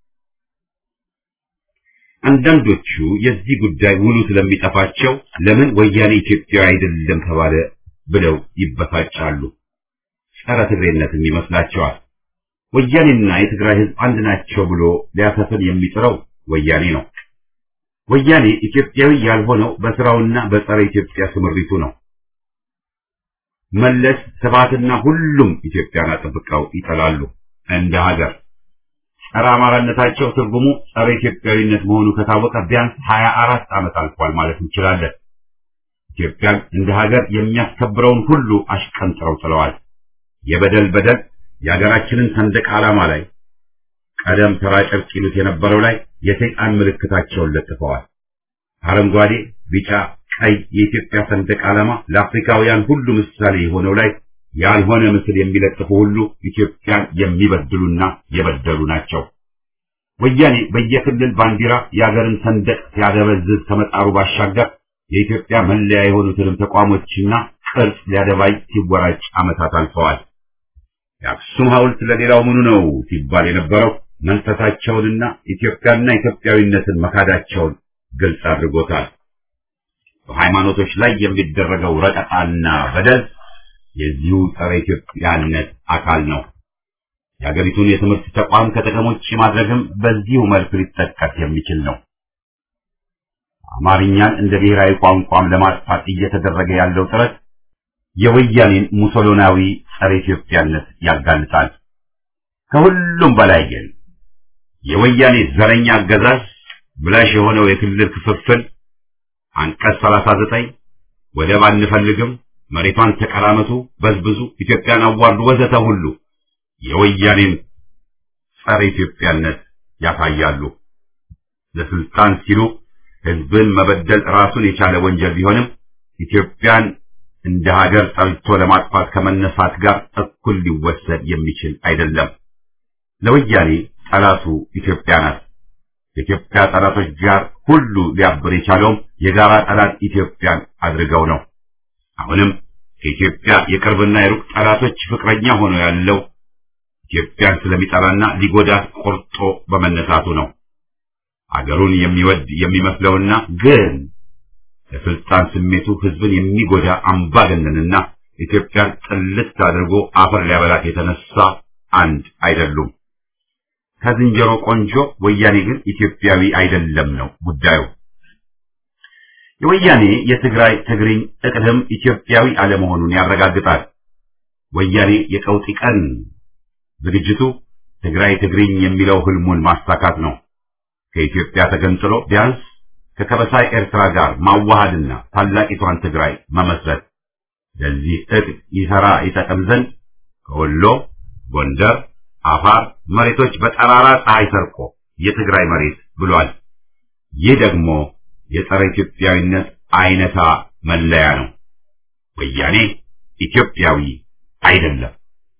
A: አንዳንዶቹ የዚህ ጉዳይ ውሉ ስለሚጠፋቸው ለምን ወያኔ ኢትዮጵያዊ አይደለም ተባለ ብለው ይበሳጫሉ። ጸረ ትግሬነትም ይመስላቸዋል። ወያኔና የትግራይ ህዝብ አንድ ናቸው ብሎ ሊያሰፍን የሚጥረው ወያኔ ነው። ወያኔ ኢትዮጵያዊ ያልሆነው በስራውና በጸረ ኢትዮጵያ ስምሪቱ ነው። መለስ ስብሃትና ሁሉም ኢትዮጵያን አጥብቀው ይጠላሉ። እንደ ሀገር ጸረ አማራነታቸው ትርጉሙ ጸረ ኢትዮጵያዊነት መሆኑ ከታወቀ ቢያንስ ሀያ አራት ዓመት አልፏል ማለት እንችላለን። ኢትዮጵያን እንደ ሀገር የሚያስከብረውን ሁሉ አሽቀንጥረው ጥለዋል። የበደል በደል የሀገራችንን ሰንደቅ ዓላማ ላይ ቀደም ተራ ጨርቅ ይሉት የነበረው ላይ የሰይጣን ምልክታቸውን ለጥፈዋል። አረንጓዴ፣ ቢጫ፣ ቀይ የኢትዮጵያ ሰንደቅ ዓላማ ለአፍሪካውያን ሁሉ ምሳሌ የሆነው ላይ ያልሆነ ምስል የሚለጥፉ ሁሉ ኢትዮጵያን የሚበድሉና የበደሉ ናቸው። ወያኔ በየክልል ባንዲራ የአገርን ሰንደቅ ሲያደበዝዝ ከመጣሩ ባሻገር የኢትዮጵያ መለያ የሆኑትንም ተቋሞችና ቅርጽ ሊያደባይ ሲወራጭ ዓመታት አልፈዋል። የአክሱም ሐውልት ለሌላው ምኑ ነው ሲባል የነበረው መንፈሳቸውንና ኢትዮጵያና ኢትዮጵያዊነትን መካዳቸውን ግልጽ አድርጎታል። በሃይማኖቶች ላይ የሚደረገው ረቀጣና በደል የዚሁ ጸረ ኢትዮጵያነት አካል ነው። የሀገሪቱን የትምህርት ተቋም ከጥቅም ውጭ ማድረግም በዚሁ መልክ ሊጠቀስ የሚችል ነው። አማርኛን እንደ ብሔራዊ ቋንቋም ለማጥፋት እየተደረገ ያለው ጥረት የወያኔን ሙሶሎናዊ ጸረ ኢትዮጵያነት ያጋልጣል። ከሁሉም በላይ ግን የወያኔ ዘረኛ አገዛዝ ብላሽ የሆነው የክልል ክፍፍል አንቀጽ 39 ወደብ አንፈልግም፣ መሬቷን ተቀራመቱ፣ በዝብዙ፣ ኢትዮጵያን አዋርዱ ወዘተ ሁሉ የወያኔን ጸረ ኢትዮጵያነት ያሳያሉ። ለስልጣን ሲሉ ህዝብን መበደል ራሱን የቻለ ወንጀል ቢሆንም ኢትዮጵያን እንደ ሀገር ጠልቶ ለማጥፋት ከመነሳት ጋር እኩል ሊወሰድ የሚችል አይደለም። ለወያኔ ጠላቱ ኢትዮጵያ ናት። ከኢትዮጵያ ጠላቶች ጋር ሁሉ ሊያብር የቻለውም የጋራ ጠላት ኢትዮጵያን አድርገው ነው። አሁንም ከኢትዮጵያ የቅርብና የሩቅ ጠላቶች ፍቅረኛ ሆኖ ያለው ኢትዮጵያን ስለሚጠላና ሊጎዳት ቆርጦ በመነሳቱ ነው። አገሩን የሚወድ የሚመስለውና ግን ለስልጣን ስሜቱ ህዝብን የሚጎዳ አምባገነንና ኢትዮጵያን ጥልት አድርጎ አፈር ሊያበላት የተነሳ አንድ አይደሉም። ከዝንጀሮ ቆንጆ ወያኔ ግን ኢትዮጵያዊ አይደለም ነው ጉዳዩ። የወያኔ የትግራይ ትግርኝ እቅድም ኢትዮጵያዊ አለመሆኑን ያረጋግጣል። ወያኔ የቀውጢ ቀን ዝግጅቱ ትግራይ ትግርኝ የሚለው ህልሙን ማሳካት ነው። ከኢትዮጵያ ተገንጥሎ ቢያንስ ከከበሳይ ኤርትራ ጋር ማዋሃድና ታላቂቷን ትግራይ መመስረት። ለዚህ እቅድ ይሰራ ይጠቅም ዘንድ ከወሎ፣ ጎንደር፣ አፋር መሬቶች በጠራራ ፀሐይ ሰርቆ የትግራይ መሬት ብሏል። ይህ ደግሞ የጸረ ኢትዮጵያዊነት አይነታ መለያ ነው። ወያኔ ኢትዮጵያዊ አይደለም።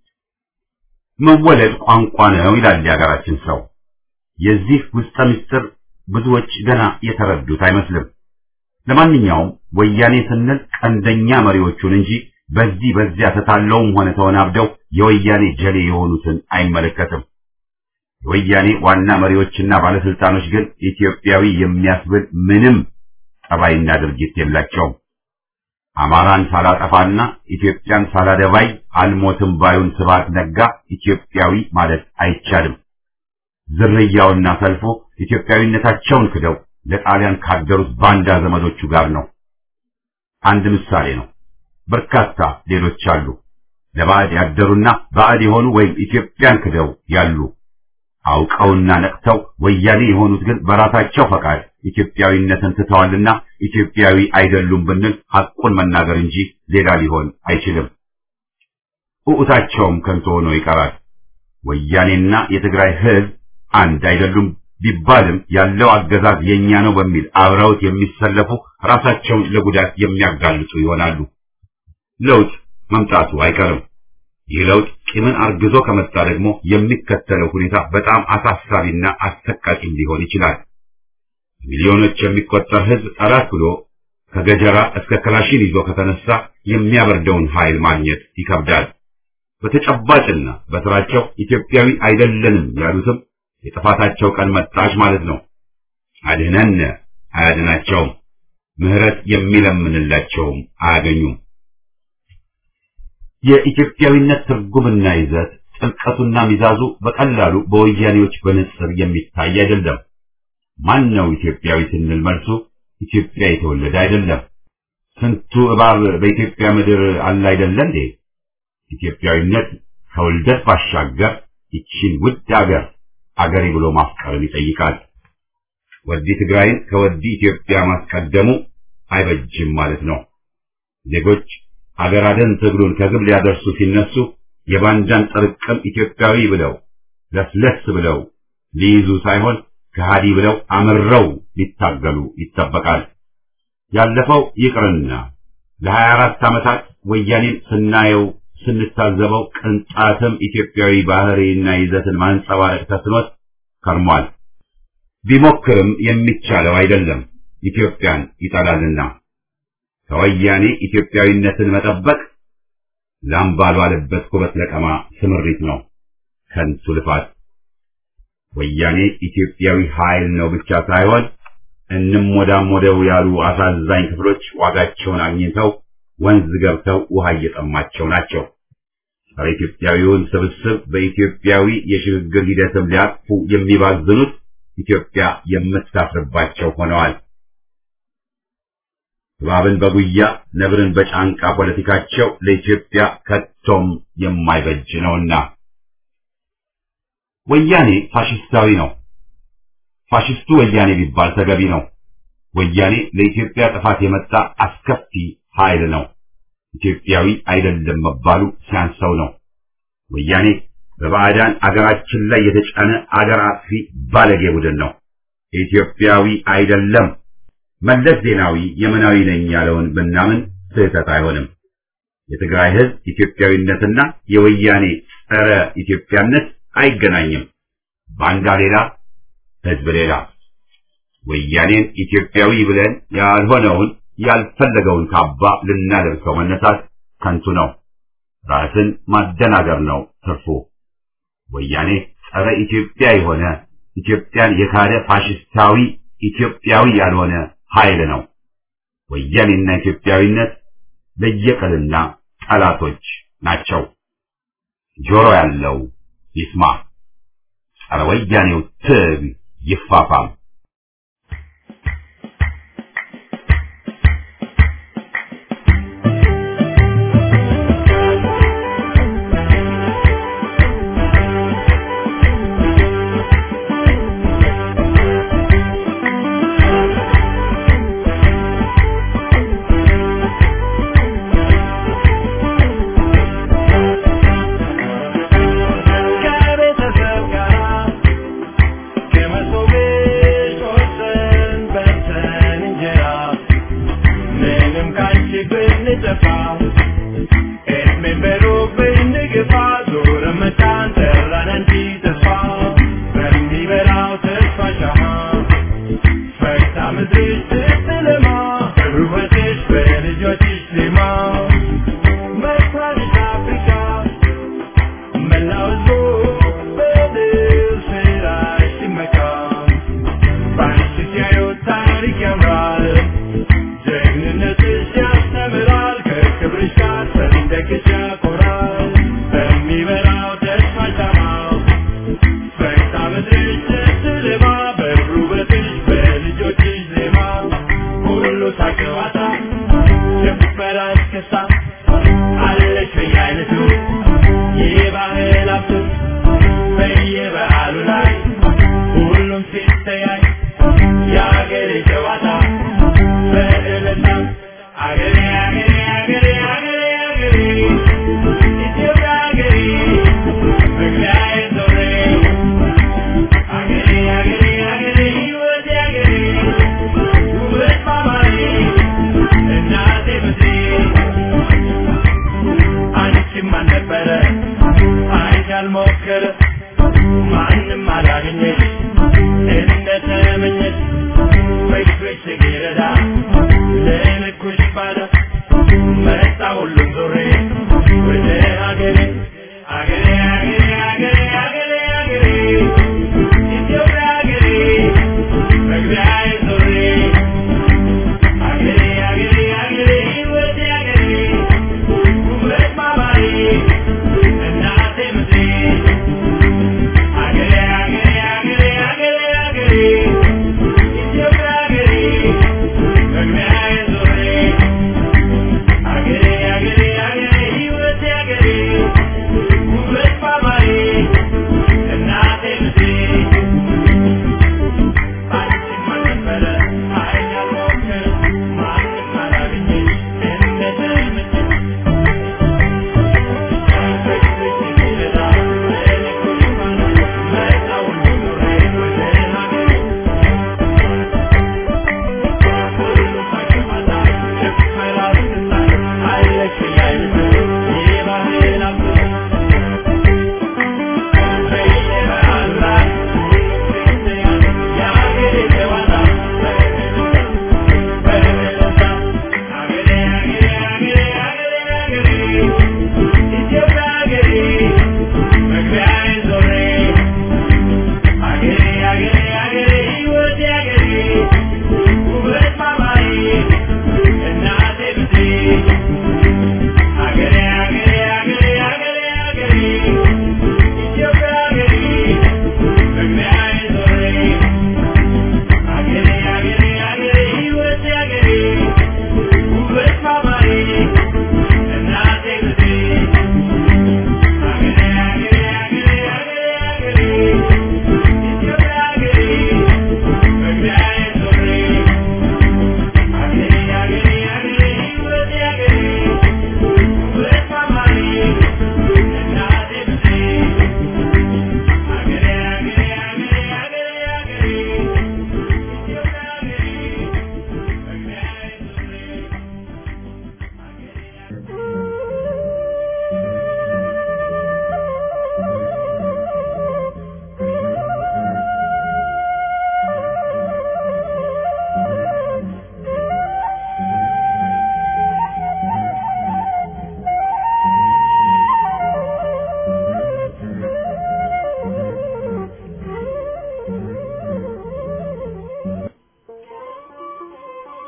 A: መወለድ ቋንቋ ነው ይላል የሀገራችን ሰው። የዚህ ውስጠ ምስጢር ብዙዎች ገና የተረዱት አይመስልም። ለማንኛውም ወያኔ ስንል ቀንደኛ መሪዎቹን እንጂ በዚህ በዚያ ተታለውም ሆነ ተወናብደው የወያኔ ጀሌ የሆኑትን አይመለከትም። የወያኔ ዋና መሪዎችና ባለስልጣኖች ግን ኢትዮጵያዊ የሚያስብል ምንም ጠባይና ድርጊት የላቸውም። አማራን ሳላጠፋና ኢትዮጵያን ሳላደባይ አልሞትም ባዩን ስብሐት ነጋ ኢትዮጵያዊ ማለት አይቻልም። ዝርያውና ሰልፉ ኢትዮጵያዊነታቸውን ክደው ለጣሊያን ካደሩት ባንዳ ዘመዶቹ ጋር ነው። አንድ ምሳሌ ነው። በርካታ ሌሎች አሉ። ለባዕድ ያደሩና ባዕድ የሆኑ ወይም ኢትዮጵያን ክደው ያሉ አውቀውና ነቅተው ወያኔ የሆኑት ግን በራሳቸው ፈቃድ ኢትዮጵያዊነትን ትተዋልና ኢትዮጵያዊ አይደሉም ብንል ሐቁን መናገር እንጂ ሌላ ሊሆን አይችልም። ውዑታቸውም ከንቱ ሆኖ ይቀራል። ወያኔና የትግራይ ሕዝብ አንድ አይደሉም ቢባልም ያለው አገዛዝ የኛ ነው በሚል አብረውት የሚሰለፉ ራሳቸውን ለጉዳት የሚያጋልጡ ይሆናሉ። ለውጥ መምጣቱ አይቀርም። ይህ ለውጥ ቂምን አርግዞ ከመጣ ደግሞ የሚከተለው ሁኔታ በጣም አሳሳቢና አሰቃቂም ሊሆን ይችላል። ሚሊዮኖች የሚቆጠር ሕዝብ ጠላት ብሎ ከገጀራ እስከ ክላሽን ይዞ ከተነሳ የሚያበርደውን ኃይል ማግኘት ይከብዳል። በተጨባጭና በስራቸው ኢትዮጵያዊ አይደለንም ያሉትም የጥፋታቸው ቀን መጣች ማለት ነው። አድህነን አያድናቸውም። ምህረት የሚለምንላቸውም አያገኙም። የኢትዮጵያዊነት ትርጉምና ይዘት ጥልቀቱና ሚዛዙ በቀላሉ በወያኔዎች በንጽር የሚታይ አይደለም። ማን ነው ኢትዮጵያዊ ስንል መልሱ ኢትዮጵያ የተወለደ አይደለም። ስንቱ እባብ በኢትዮጵያ ምድር አለ አይደለ እንዴ? ኢትዮጵያዊነት ከውልደት ባሻገር ይቺን ውድ አገር አገሬ ብሎ ማፍቀርን ይጠይቃል። ወዲ ትግራይን ከወዲ ኢትዮጵያ ማስቀደሙ አይበጅም ማለት ነው። ዜጎች አገር አደን ትግሉን ከግብ ሊያደርሱ ሲነሱ የባንዳን ጥርቅም ኢትዮጵያዊ ብለው ለስለስ ብለው ሊይዙ ሳይሆን ከሃዲ ብለው አምረው ሊታገሉ ይጠበቃል። ያለፈው ይቅርና ለሀያ አራት ዓመታት ወያኔን ስናየው ስንታዘበው ቅንጣትም ኢትዮጵያዊ ባህሪና ይዘትን ማንጸባረቅ ተስኖት ከርሟል። ቢሞክርም የሚቻለው አይደለም፣ ኢትዮጵያን ይጠላልና። ከወያኔ ኢትዮጵያዊነትን መጠበቅ ላም ባልዋለበት ኩበት ለቀማ ስምሪት ነው፣ ከንቱ ልፋት። ወያኔ ኢትዮጵያዊ ኃይል ነው ብቻ ሳይሆን እንሞዳሞደው ያሉ አሳዛኝ ክፍሎች ዋጋቸውን አግኝተው ወንዝ ገብተው ውሃ እየጠማቸው ናቸው። ጸረ ኢትዮጵያዊውን ስብስብ በኢትዮጵያዊ የሽግግር ሂደትም ሊያቅፉ የሚባዝኑት ኢትዮጵያ የምታፍርባቸው ሆነዋል። እባብን በጉያ ነብርን በጫንቃ ፖለቲካቸው ለኢትዮጵያ ከቶም የማይበጅ ነውና ወያኔ ፋሽስታዊ ነው። ፋሽስቱ ወያኔ ቢባል ተገቢ ነው። ወያኔ ለኢትዮጵያ ጥፋት የመጣ አስከፊ ኃይል ነው። ኢትዮጵያዊ አይደለም መባሉ ሲያንሰው ነው። ወያኔ በባዕዳን አገራችን ላይ የተጫነ አገር አጥፊ ባለጌ ቡድን ነው። ኢትዮጵያዊ አይደለም። መለስ ዜናዊ የመናዊ ነኝ ያለውን ብናምን ስህተት አይሆንም። የትግራይ ሕዝብ ኢትዮጵያዊነትና የወያኔ ጸረ ኢትዮጵያነት አይገናኝም። ባንዳ ሌላ፣ ሕዝብ ሌላ። ወያኔን ኢትዮጵያዊ ብለን ያልሆነውን ያልፈለገውን ካባ ልናለብሰው መነሳት ከንቱ ነው። ራስን ማደናገር ነው ትርፉ። ወያኔ ጸረ ኢትዮጵያ የሆነ ኢትዮጵያን የካደ ፋሽስታዊ ኢትዮጵያዊ ያልሆነ ኃይል ነው። ወያኔና ኢትዮጵያዊነት ለየቀልና ጠላቶች ናቸው። ጆሮ ያለው ይስማ። ጸረ ወያኔው ትግ ይፋፋም።
B: ከቤተሰብ ጋር ከመሶቤ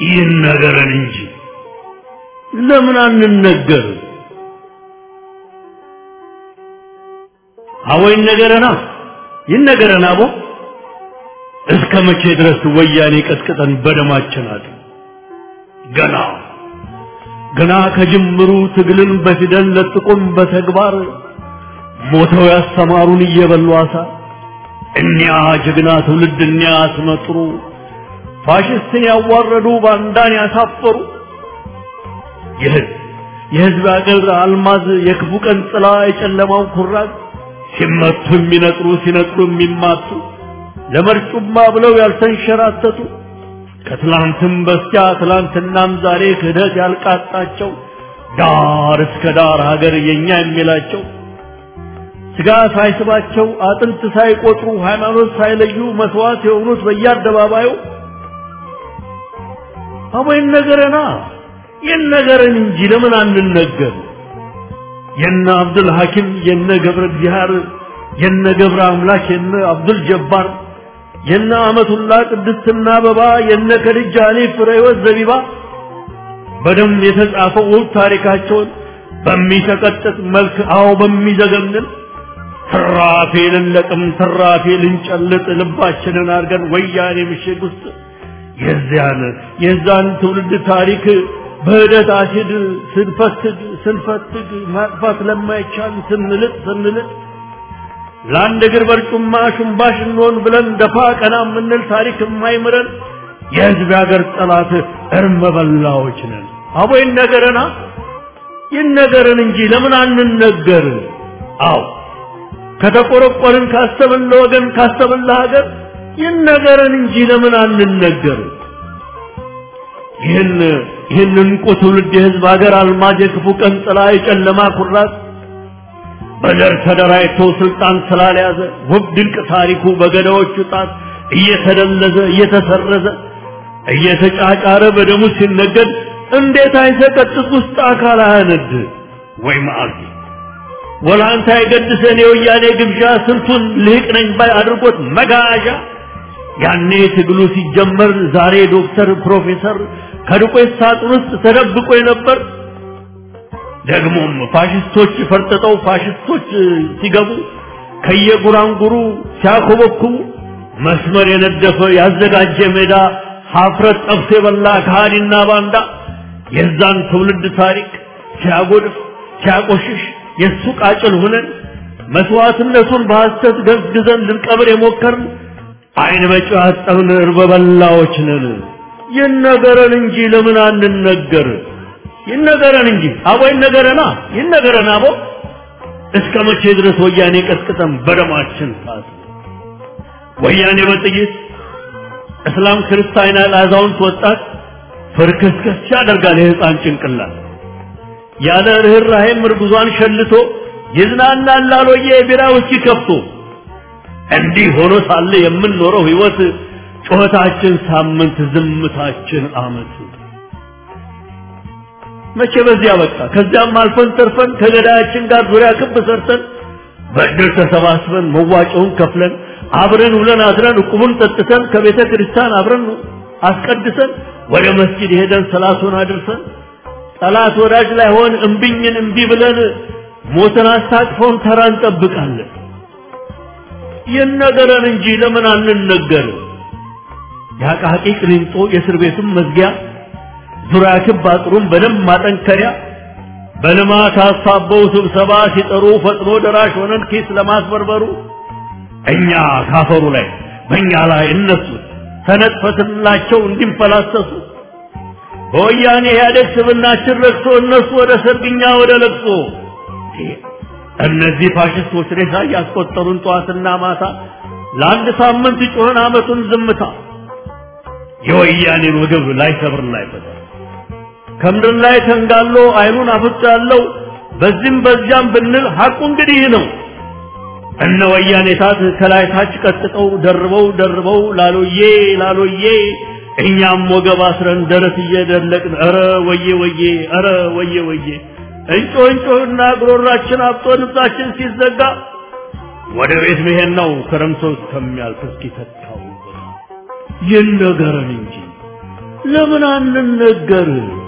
B: ይነገረን እንጂ ለምን አንነገር? አቦ ይነገረና ይነገረን አቦ እስከ መቼ ድረስ ወያኔ ቀጥቅጠን በደማችን አጥ ገና ገና ከጅምሩ ትግልን በፊደል ለጥቁም በተግባር ሞተው ያስተማሩን እየበሉ አሳ እኒያ ጀግና ትውልድ እኒያ አስመጥሩ ፋሽስትን ያዋረዱ ባንዳን ያሳፈሩ የህዝብ የህዝብ አገር አልማዝ የክፉ ቀን ጥላ የጨለማው ኩራዝ ሲመቱ የሚነጥሩ ሲነጥሩ የሚማቱ ለመርጩማ ብለው ያልተንሸራተቱ ከትላንትም በስቲያ ትላንትናም ዛሬ ክህደት ያልቃጣቸው ዳር እስከ ዳር ሀገር የኛ የሚላቸው ስጋ ሳይስባቸው አጥንት ሳይቆጥሩ ሃይማኖት ሳይለዩ መስዋዕት የሆኑት በየአደባባዩ አቦ ይነገረና ይነገረን እንጂ ለምን አንነገር? የነ አብዱል ሐኪም የነ ገብረ እግዚአብሔር የነ ገብረ አምላክ የነ አብዱል ጀባር የነ አመቱላ ቅድስትና አበባ የነ ከድጃ አሊ ፍሬወት ዘቢባ በደም የተጻፈው ውብ ታሪካቸውን በሚሰቀጥጥ መልክ አዎ በሚዘገንን ትራፊ ልንለቅም ትራፊ ልንጨልጥ ልባችንን አድርገን ወያኔ ምሽግ ውስጥ የዚያን የዛን ትውልድ ታሪክ በህደት አሲድ ስንፈትግ ስንፈትግ ማጥፋት ለማይቻል ስንልጥ ስንልጥ ለአንድ እግር በርጩማ ሽንባሽ እንሆን ብለን ደፋ ቀና የምንል ታሪክ የማይምረን የህዝብ ያገር ጠላት እርመ በላዎች ነን። አቦ ይነገረና ይነገረን እንጂ ለምን አንነገር? አዎ ከተቆረቆርን ካሰብን ለወገን ካሰብን ለሀገር ይነገረን እንጂ ለምን አንነገር? ይህን ይህን እንቁ ትውልድ የህዝብ ሀገር አልማዝ የክፉ ቀን ጥላ የጨለማ ኩራት በዘር ተደራጅቶ ስልጣን ስላልያዘ ውብ ድንቅ ታሪኩ በገዳዎቹ ጣት እየተደለዘ እየተሰረዘ እየተጫጫረ በደሙ ሲነገድ እንዴት አይሰቀጥጥ ውስጥ አካል አያነድ ወይ መዓልቲ ወላንታ የገድሰን የወያኔ ግብዣ ስንቱን ልህቅ ነኝ ባይ አድርጎት መጋዣ ያኔ ትግሉ ሲጀመር ዛሬ ዶክተር ፕሮፌሰር ከዱቄት ሳጥን ውስጥ ተደብቆ የነበር ደግሞም ፋሽስቶች ፈርጥጠው ፋሽስቶች ሲገቡ ከየጉራንጉሩ ሲያኮበኩቡ መስመር የነደፈ ያዘጋጀ ሜዳ ሀፍረት ጠብሶ የበላ ከሃዲና ባንዳ የዛን ትውልድ ታሪክ ሲያጎድፍ ሲያቆሽሽ የእሱ ቃጭል ሁነን መስዋዕትነቱን በሐሰት ገዝግዘን ልንቀብር የሞከርን አይን በጨው ያጠብን እርበ በላዎች ነን። ይነገረን እንጂ ለምን አንነገር? ይነገረን እንጂ አቦ ይነገረና ይነገረን አቦ እስከ መቼ ድረስ ወያኔ ቀጥቅጠን በደማችን ታስ ወያኔ በጥይት እስላም ክርስቲያን አዛውንት ወጣት ፍርክስክስ ያደርጋል የህፃን ጭንቅላት ያለ ርኅራኄም እርጉዟን ሸልቶ ይዝናናል ላሎየ የቢራ ውስኪ ከፍቶ እንዲህ ሆኖ ሳለ የምንኖረው ህይወት ጩኸታችን ሳምንት ዝምታችን አመት መቼ በዚያ በቃ ከዚያም አልፈን ተርፈን ከገዳያችን ጋር ዙሪያ ክብ ሰርተን በእድር ተሰባስበን መዋጮውን ከፍለን አብረን ውለን አድረን ዕቁቡን ጠጥተን ከቤተ ክርስቲያን አብረን አስቀድሰን ወደ መስጂድ ሄደን ሰላቱን አድርሰን ጠላት ወዳጅ ላይ ሆን እምቢኝን እምቢ ብለን ሞትን አስታቅፈውን ተራ እንጠብቃለን። ይነገረን እንጂ ለምን አንነገር? የአቃቂ ቅሊንጦ የእስር ቤቱን መዝጊያ ዙሪያ ክብ አጥሩን በደንብ ማጠንከሪያ በልማት አሳበው ስብሰባ ሲጠሩ ፈጥኖ ደራሽ ሆነን ኪስ ለማስበርበሩ እኛ ካፈሩ ላይ በእኛ ላይ እነሱ ተነጥፈትላቸው እንዲንፈላሰሱ በወያኔ ኢህአዴግ ስብናችን ረክሶ እነሱ ወደ ሰርግኛ ወደ ለቅሶ እነዚህ ፋሽስቶች ሬሳ እያስቆጠሩን ጠዋትና ማታ ለአንድ ሳምንት ጮኸን አመቱን ዝምታ የወያኔን ወገብ ላይ ሰብር ላይ ፈታ ከምድር ላይ ተንጋሎ አይኑን አፍጥ ያለው በዚህም በዚያም ብንል ሐቁ እንግዲህ ነው። እነ ወያኔ ታት ከላይ ታች ቀጥቅጠው ደርበው ደርበው ላሎዬ ላሎዬ እኛም ወገብ አስረን ደረት እየደለቅን ኧረ ወዬ ወዬ ኧረ ወዬ ወዬ እንጮ እንጮህና ጉሮሯችን አብጦ ልብሳችን ሲዘጋ ወደ ቤት መሄድ ነው ክረምቶ እስከሚያልፍ እስኪተካው ይነገረን እንጂ ለምን አንነገር?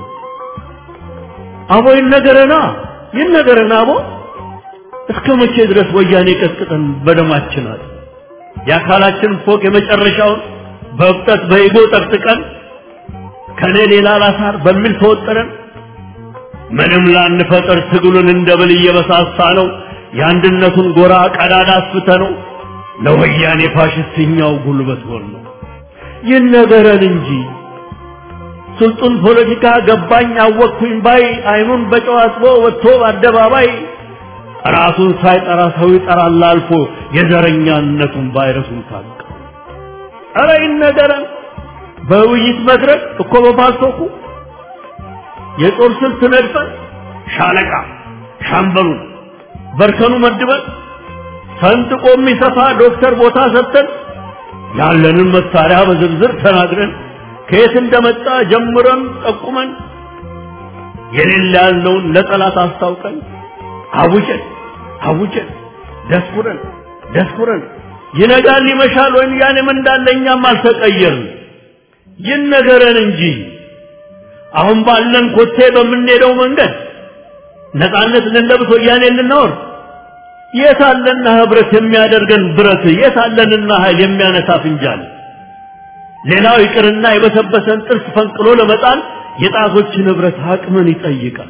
B: አቦ ይነገረና ይነገረና አቦ እስከ መቼ ድረስ ወያኔ ቀጥቅጠን በደማችን አለ የአካላችን ፎቅ የመጨረሻውን በእብጠት በኢጎ ጠቅጥቀን ከኔ ሌላ ላሳር በሚል ተወጠረን ምንም ላንፈጠር ትግሉን እንደ ብል እየበሳሳ ነው የአንድነቱን ጎራ ቀዳዳ አስፍተ ነው ለወያኔ ፋሽስትኛው ጉልበት ሆን ነው ይነገረን እንጂ ስልጡን ፖለቲካ ገባኝ አወቅኩኝ ባይ አይኑን በጨው አጥቦ ወጥቶ በአደባባይ ራሱን ሳይጠራ ሰው ይጠራል አልፎ የዘረኛነቱን ቫይረሱን ታቀ ኧረ ይነገረን በውይይት መድረክ እኮ በፓልቶኩ የጦር ስልት ነድፈን ሻለቃ ሻምበሉን በርከኑ መድበን ሰንጥቆ የሚሰፋ ዶክተር ቦታ ሰጥተን ያለንን መሳሪያ በዝርዝር ተናግረን ከየት እንደመጣ ጀምረን ጠቁመን የሌለ ያልነውን ለጠላት አስታውቀን አውጀን አውጀን ደስኩረን ደስኩረን ይነጋል ይመሻል ወይም ያንም እንዳለ እኛም አልተቀየርን ይነገረን እንጂ አሁን ባለን ኮቴ በምንሄደው መንገድ ነፃነት ልንለብስ ወያኔ ልናወር የታለና ህብረት የሚያደርገን ብረት የታለንና ኃይል የሚያነሳ ፍንጃል ሌላው ይቅርና የበሰበሰን ጥርስ ፈንቅሎ ለመጣል የጣቶችን ህብረት አቅምን ይጠይቃል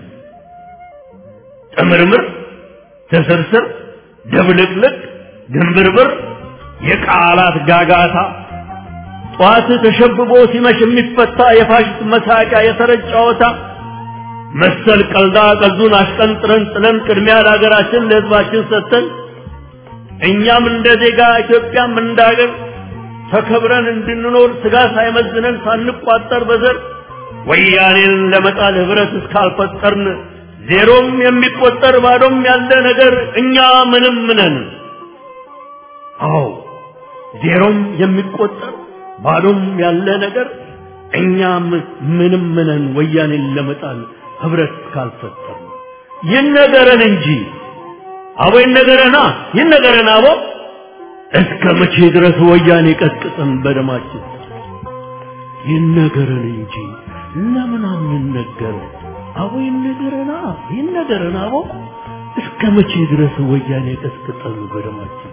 B: ጥምርምር ትስርስር ድብልቅልቅ ድንብርብር የቃላት ጋጋታ ጠዋት ተሸብቦ ሲመሽ የሚፈታ የፋሽስት መሳቂያ የተረጭ ጨዋታ መሰል ቀልዳ ቀልዱን አሽቀንጥረን ጥለን ቅድሚያ ለሀገራችን ለህዝባችን ሰጥተን እኛም እንደ ዜጋ ኢትዮጵያም እንደ ሀገር ተከብረን እንድንኖር ስጋ ሳይመዝነን ሳንቋጠር በዘር ወያኔን ለመጣል ህብረት እስካልፈጠርን ዜሮም የሚቆጠር ባዶም ያለ ነገር እኛ ምንም ነን። አዎ ዜሮም የሚቆጠር ባዶም ያለ ነገር እኛም ምንም ነን። ወያኔን ለመጣል ህብረት እስካልፈጠርን ይነገረን እንጂ አቦ ይነገረና ይነገረን አቦ እስከ መቼ ድረስ ወያኔ ቀጥቅጠን በደማችን ይነገረን እንጂ ለምን አንነገር? አቦ ይነገረና ይነገረን አቦ እስከ መቼ ድረስ ወያኔ ቀጥቅጠን በደማችን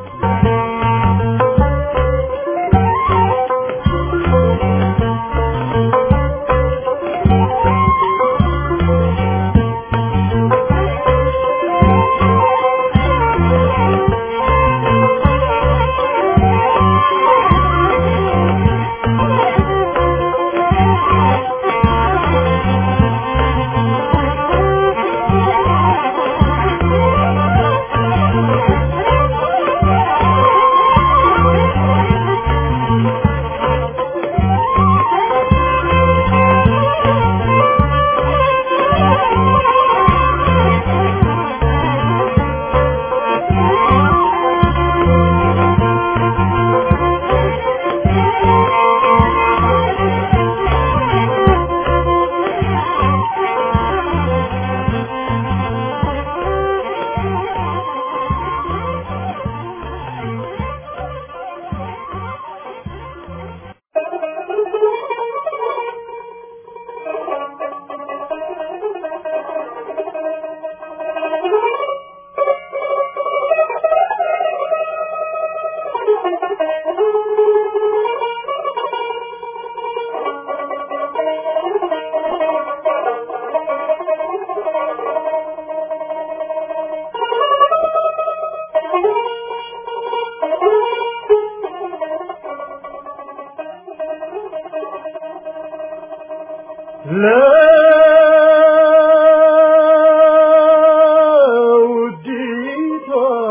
D: ለውዲቷ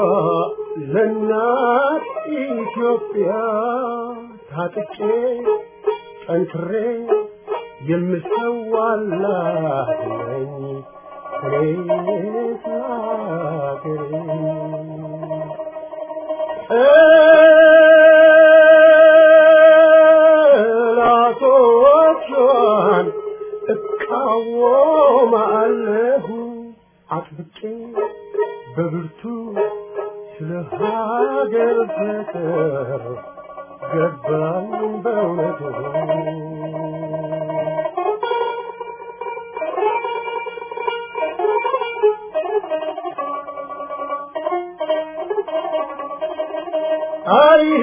D: ለእናት ኢትዮጵያ ታጥቄ ጠንክሬ የምሰዋላት ነኝ እኔስ ለአገሬ ጠላቶቿን እቃወማለሁ አጥብቄ በብርቱ ስለ ሀገር ፍቅር ገባኝ በእውነቱ አይሄ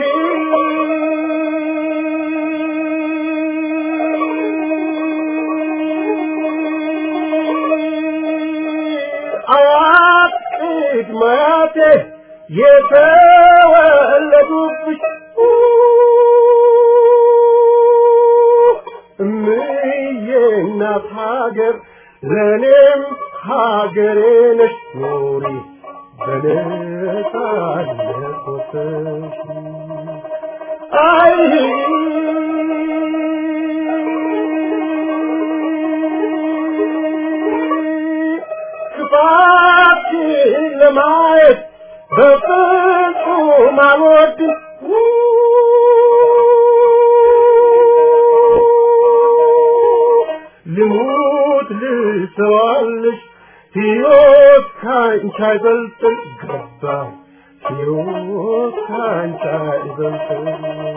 D: አያት ቅድመ አያቴ የተወለዱብሽ እምዬ እናት ሀገር ለእኔም ሀገሬ ነሽ ኖሪ በነጻነት ወጥተሽ አይ ክፋትሽን ለማየት በፍጹም አልወድም ልሙት ልሰዋልሽ ሕይወት ካንቺ አይበልጥም ገባ ሕይወት ካንቺ አይበልጥም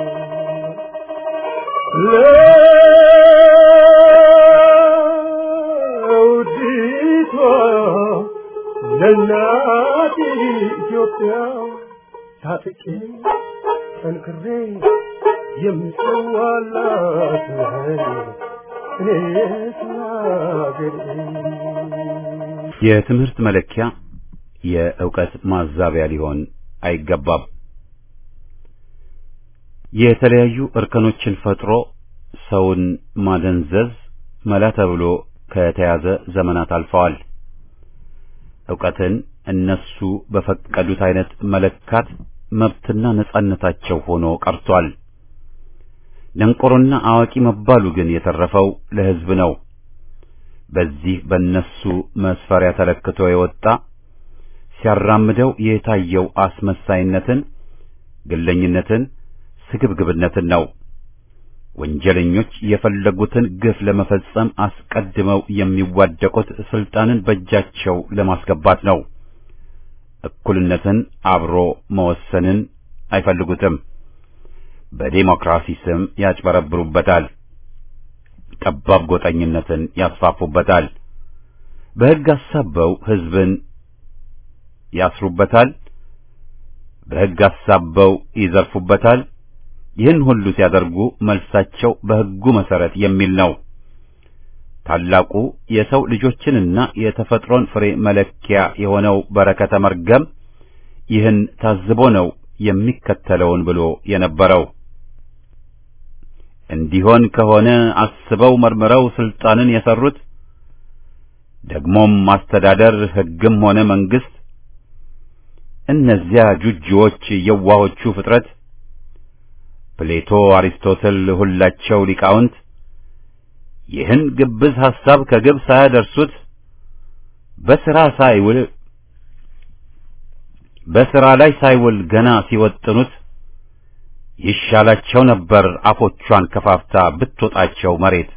D: ለውዲቷ ለእናት ኢትዮጵያ ታጥቄ ጠንክሬ የምሰዋላት እኔስ ለአገሬ
A: የትምህርት መለኪያ የእውቀት ማዛቢያ ሊሆን አይገባም። የተለያዩ እርከኖችን ፈጥሮ ሰውን ማደንዘዝ መላ ተብሎ ከተያዘ ዘመናት አልፈዋል። ዕውቀትን እነሱ በፈቀዱት አይነት መለካት መብትና ነጻነታቸው ሆኖ ቀርቷል። ደንቆሮና አዋቂ መባሉ ግን የተረፈው ለሕዝብ ነው። በዚህ በእነሱ መስፈሪያ ተለክቶ የወጣ ሲያራምደው የታየው አስመሳይነትን፣ ግለኝነትን፣ ስግብግብነትን ነው። ወንጀለኞች የፈለጉትን ግፍ ለመፈጸም አስቀድመው የሚዋደቁት ስልጣንን በእጃቸው ለማስገባት ነው። እኩልነትን፣ አብሮ መወሰንን አይፈልጉትም። በዴሞክራሲ ስም ያጭበረብሩበታል። ጠባብ ጎጠኝነትን ያስፋፉበታል። በሕግ አሳበው ሕዝብን ያስሩበታል። በሕግ አሳበው ይዘርፉበታል። ይህን ሁሉ ሲያደርጉ መልሳቸው በሕጉ መሰረት የሚል ነው። ታላቁ የሰው ልጆችንና የተፈጥሮን ፍሬ መለኪያ የሆነው በረከተ መርገም ይህን ታዝቦ ነው የሚከተለውን ብሎ የነበረው። እንዲሆን ከሆነ አስበው መርምረው ስልጣንን የሰሩት ደግሞም ማስተዳደር ሕግም ሆነ መንግስት እነዚያ ጁጂዎች የዋሆቹ ፍጥረት ፕሌቶ፣ አሪስቶትል ሁላቸው ሊቃውንት ይህን ግብዝ ሐሳብ ከግብ ሳያደርሱት በሥራ ሳይውል በሥራ ላይ ሳይውል ገና ሲወጥኑት ይሻላቸው ነበር አፎቿን ከፋፍታ ብትወጣቸው መሬት።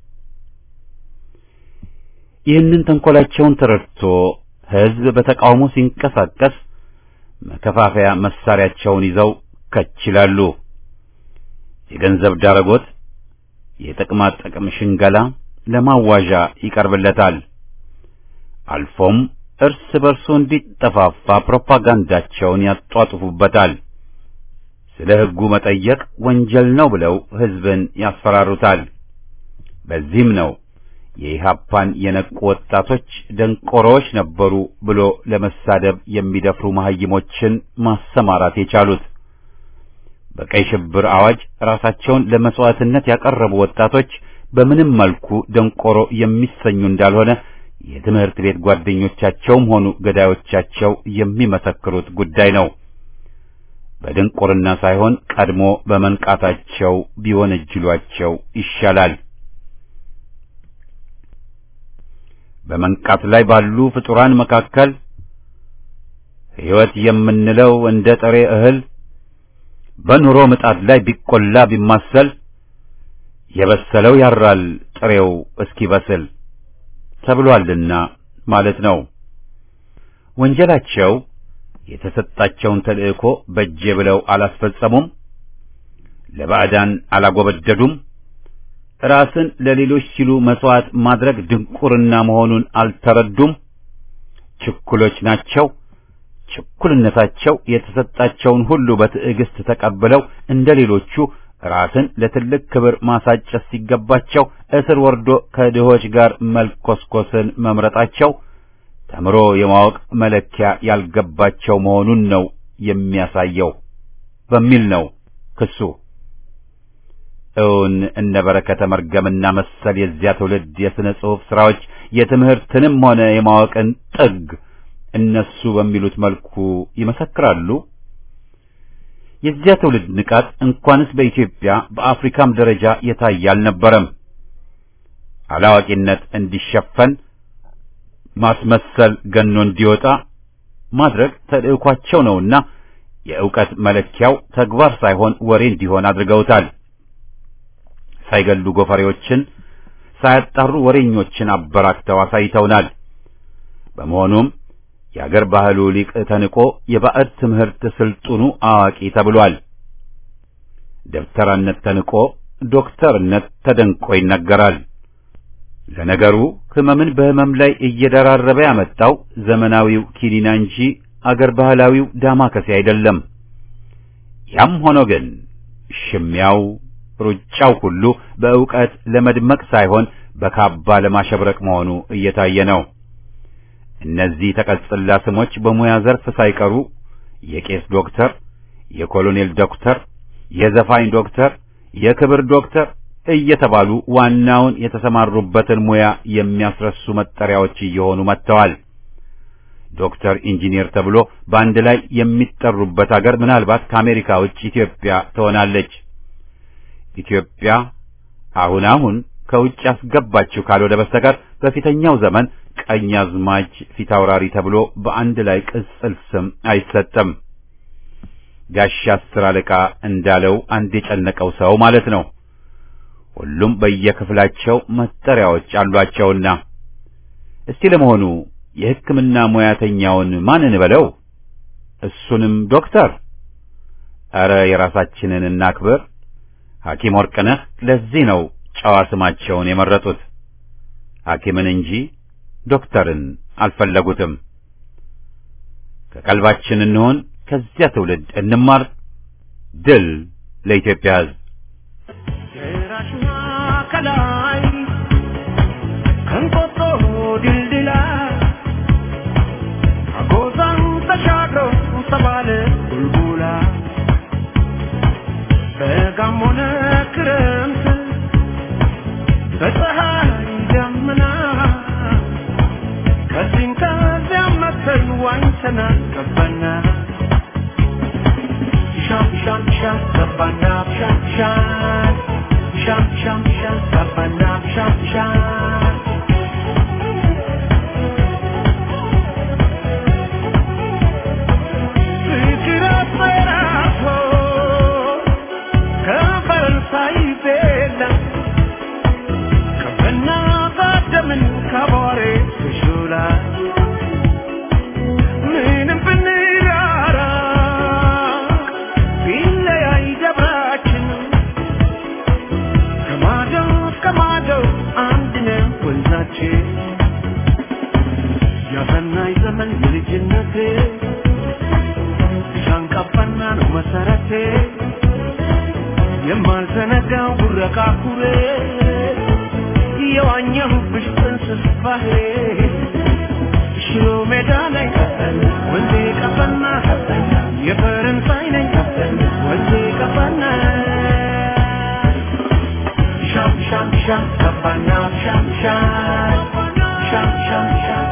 A: ይህንን ተንኰላቸውን ተረድቶ ሕዝብ በተቃውሞ ሲንቀሳቀስ መከፋፈያ መሳሪያቸውን ይዘው ከች ይላሉ። የገንዘብ ዳረጎት፣ የጥቅማ ጥቅም ሽንገላ ለማዋዣ ይቀርብለታል። አልፎም እርስ በርሱ እንዲጠፋፋ ፕሮፓጋንዳቸውን ያጧጥፉበታል። ስለ ሕጉ መጠየቅ ወንጀል ነው ብለው ሕዝብን ያስፈራሩታል። በዚህም ነው የኢሃፓን የነቁ ወጣቶች ደንቆሮዎች ነበሩ ብሎ ለመሳደብ የሚደፍሩ መሐይሞችን ማሰማራት የቻሉት። በቀይ ሽብር አዋጅ ራሳቸውን ለመስዋዕትነት ያቀረቡ ወጣቶች በምንም መልኩ ደንቆሮ የሚሰኙ እንዳልሆነ የትምህርት ቤት ጓደኞቻቸውም ሆኑ ገዳዮቻቸው የሚመሰክሩት ጉዳይ ነው። በድንቁርና ሳይሆን ቀድሞ በመንቃታቸው ቢወነጅሏቸው ይሻላል። በመንቃት ላይ ባሉ ፍጡራን መካከል ሕይወት የምንለው እንደ ጥሬ እህል በኑሮ ምጣድ ላይ ቢቆላ ቢማሰል የበሰለው ያራል ጥሬው እስኪበስል ተብሏልና ማለት ነው። ወንጀላቸው የተሰጣቸውን ተልእኮ በእጄ ብለው አላስፈጸሙም፣ ለባዕዳን አላጎበደዱም፣ ራስን ለሌሎች ሲሉ መስዋዕት ማድረግ ድንቁርና መሆኑን አልተረዱም። ችኩሎች ናቸው። ችኩልነታቸው የተሰጣቸውን ሁሉ በትዕግስት ተቀብለው እንደ ሌሎቹ ራስን ለትልቅ ክብር ማሳጨት ሲገባቸው እስር ወርዶ ከድሆች ጋር መልኮስኮስን መምረጣቸው ተምሮ የማወቅ መለኪያ ያልገባቸው መሆኑን ነው የሚያሳየው በሚል ነው ክሱ። እውን እነ በረከተ መርገምና መሰል የዚያ ትውልድ የሥነ ጽሑፍ ሥራዎች የትምህርትንም ሆነ የማወቅን ጥግ እነሱ በሚሉት መልኩ ይመሰክራሉ። የዚያ ትውልድ ንቃት እንኳንስ በኢትዮጵያ በአፍሪካም ደረጃ የታየ አልነበረም። አላዋቂነት እንዲሸፈን ማስመሰል ገኖ እንዲወጣ ማድረግ ተልዕኳቸው ነውና የእውቀት መለኪያው ተግባር ሳይሆን ወሬ እንዲሆን አድርገውታል። ሳይገሉ ጎፈሬዎችን ሳያጣሩ ወሬኞችን አበራክተው አሳይተውናል። በመሆኑም የአገር ባህሉ ሊቅ ተንቆ የባዕድ ትምህርት ስልጡኑ አዋቂ ተብሏል። ደብተራነት ተንቆ ዶክተርነት ተደንቆ ይነገራል። ለነገሩ ሕመምን በሕመም ላይ እየደራረበ ያመጣው ዘመናዊው ኪኒና እንጂ አገር ባህላዊው ዳማከሴ አይደለም። ያም ሆኖ ግን ሽሚያው ሩጫው ሁሉ በእውቀት ለመድመቅ ሳይሆን በካባ ለማሸብረቅ መሆኑ እየታየ ነው። እነዚህ ተቀጽላ ስሞች በሙያ ዘርፍ ሳይቀሩ የቄስ ዶክተር፣ የኮሎኔል ዶክተር፣ የዘፋኝ ዶክተር፣ የክብር ዶክተር እየተባሉ ዋናውን የተሰማሩበትን ሙያ የሚያስረሱ መጠሪያዎች እየሆኑ መጥተዋል። ዶክተር ኢንጂነር ተብሎ በአንድ ላይ የሚጠሩበት አገር ምናልባት ከአሜሪካ ውጭ ኢትዮጵያ ትሆናለች። ኢትዮጵያ አሁን አሁን ከውጭ ያስገባችው ካልሆነ በስተቀር በፊተኛው ዘመን ቀኛዝማች ፊታውራሪ ተብሎ በአንድ ላይ ቅጽል ስም አይሰጥም። ጋሻ አስር አለቃ እንዳለው አንድ የጨነቀው ሰው ማለት ነው። ሁሉም በየክፍላቸው መጠሪያዎች አሏቸውና እስቲ ለመሆኑ የሕክምና ሙያተኛውን ማን እንበለው? እሱንም ዶክተር? ኧረ የራሳችንን እናክብር። ሐኪም ወርቅነህ ለዚህ ነው ጨዋ ስማቸውን የመረጡት። ሐኪምን እንጂ ዶክተርን አልፈለጉትም። ከቀልባችን እንሆን፣ ከዚያ ትውልድ እንማር። ድል ለኢትዮጵያ ሕዝብ!
E: ጭራሽና ከላይ ከንቆጦ ድልድላ አጎዛን ተሻግሮ ተባለ ቡልቡላ በጋም ሆነ ክረምት በፀሐይ ደመና ከዚህም ከዚያም መተን ዋኝተናል ገባና ሻም ሻም ሻም ገባና ሻም ሻም ሻም ሻም ሻም ገባና ሻም ሻም ፍቅር አፈራርቶ ከፈረንሳይ ቤላ ከበና ባደምን ከቧሬ ትሹላ ምንም ብንራራ ቢለያይ ደብራችን ከማዶ እስከ ማዶ አንድ ነው ወንዛችን ያሰናይ ዘመን የልጅነቴ ሻንቃፋና ነው መሰረቴ የማልዘነጋው ጉረቃ ኩሬ የዋኘሁብሽ ጥንስስ ባህሬ ሽሮ ሜዳ ላይ ወንዜ ቀፈና የፈረንሳይ ነኝ ወንዜ ቀፈና ሻም ሻም ሻም ቀባና ሻም ሻም ሻም ሻም ሻም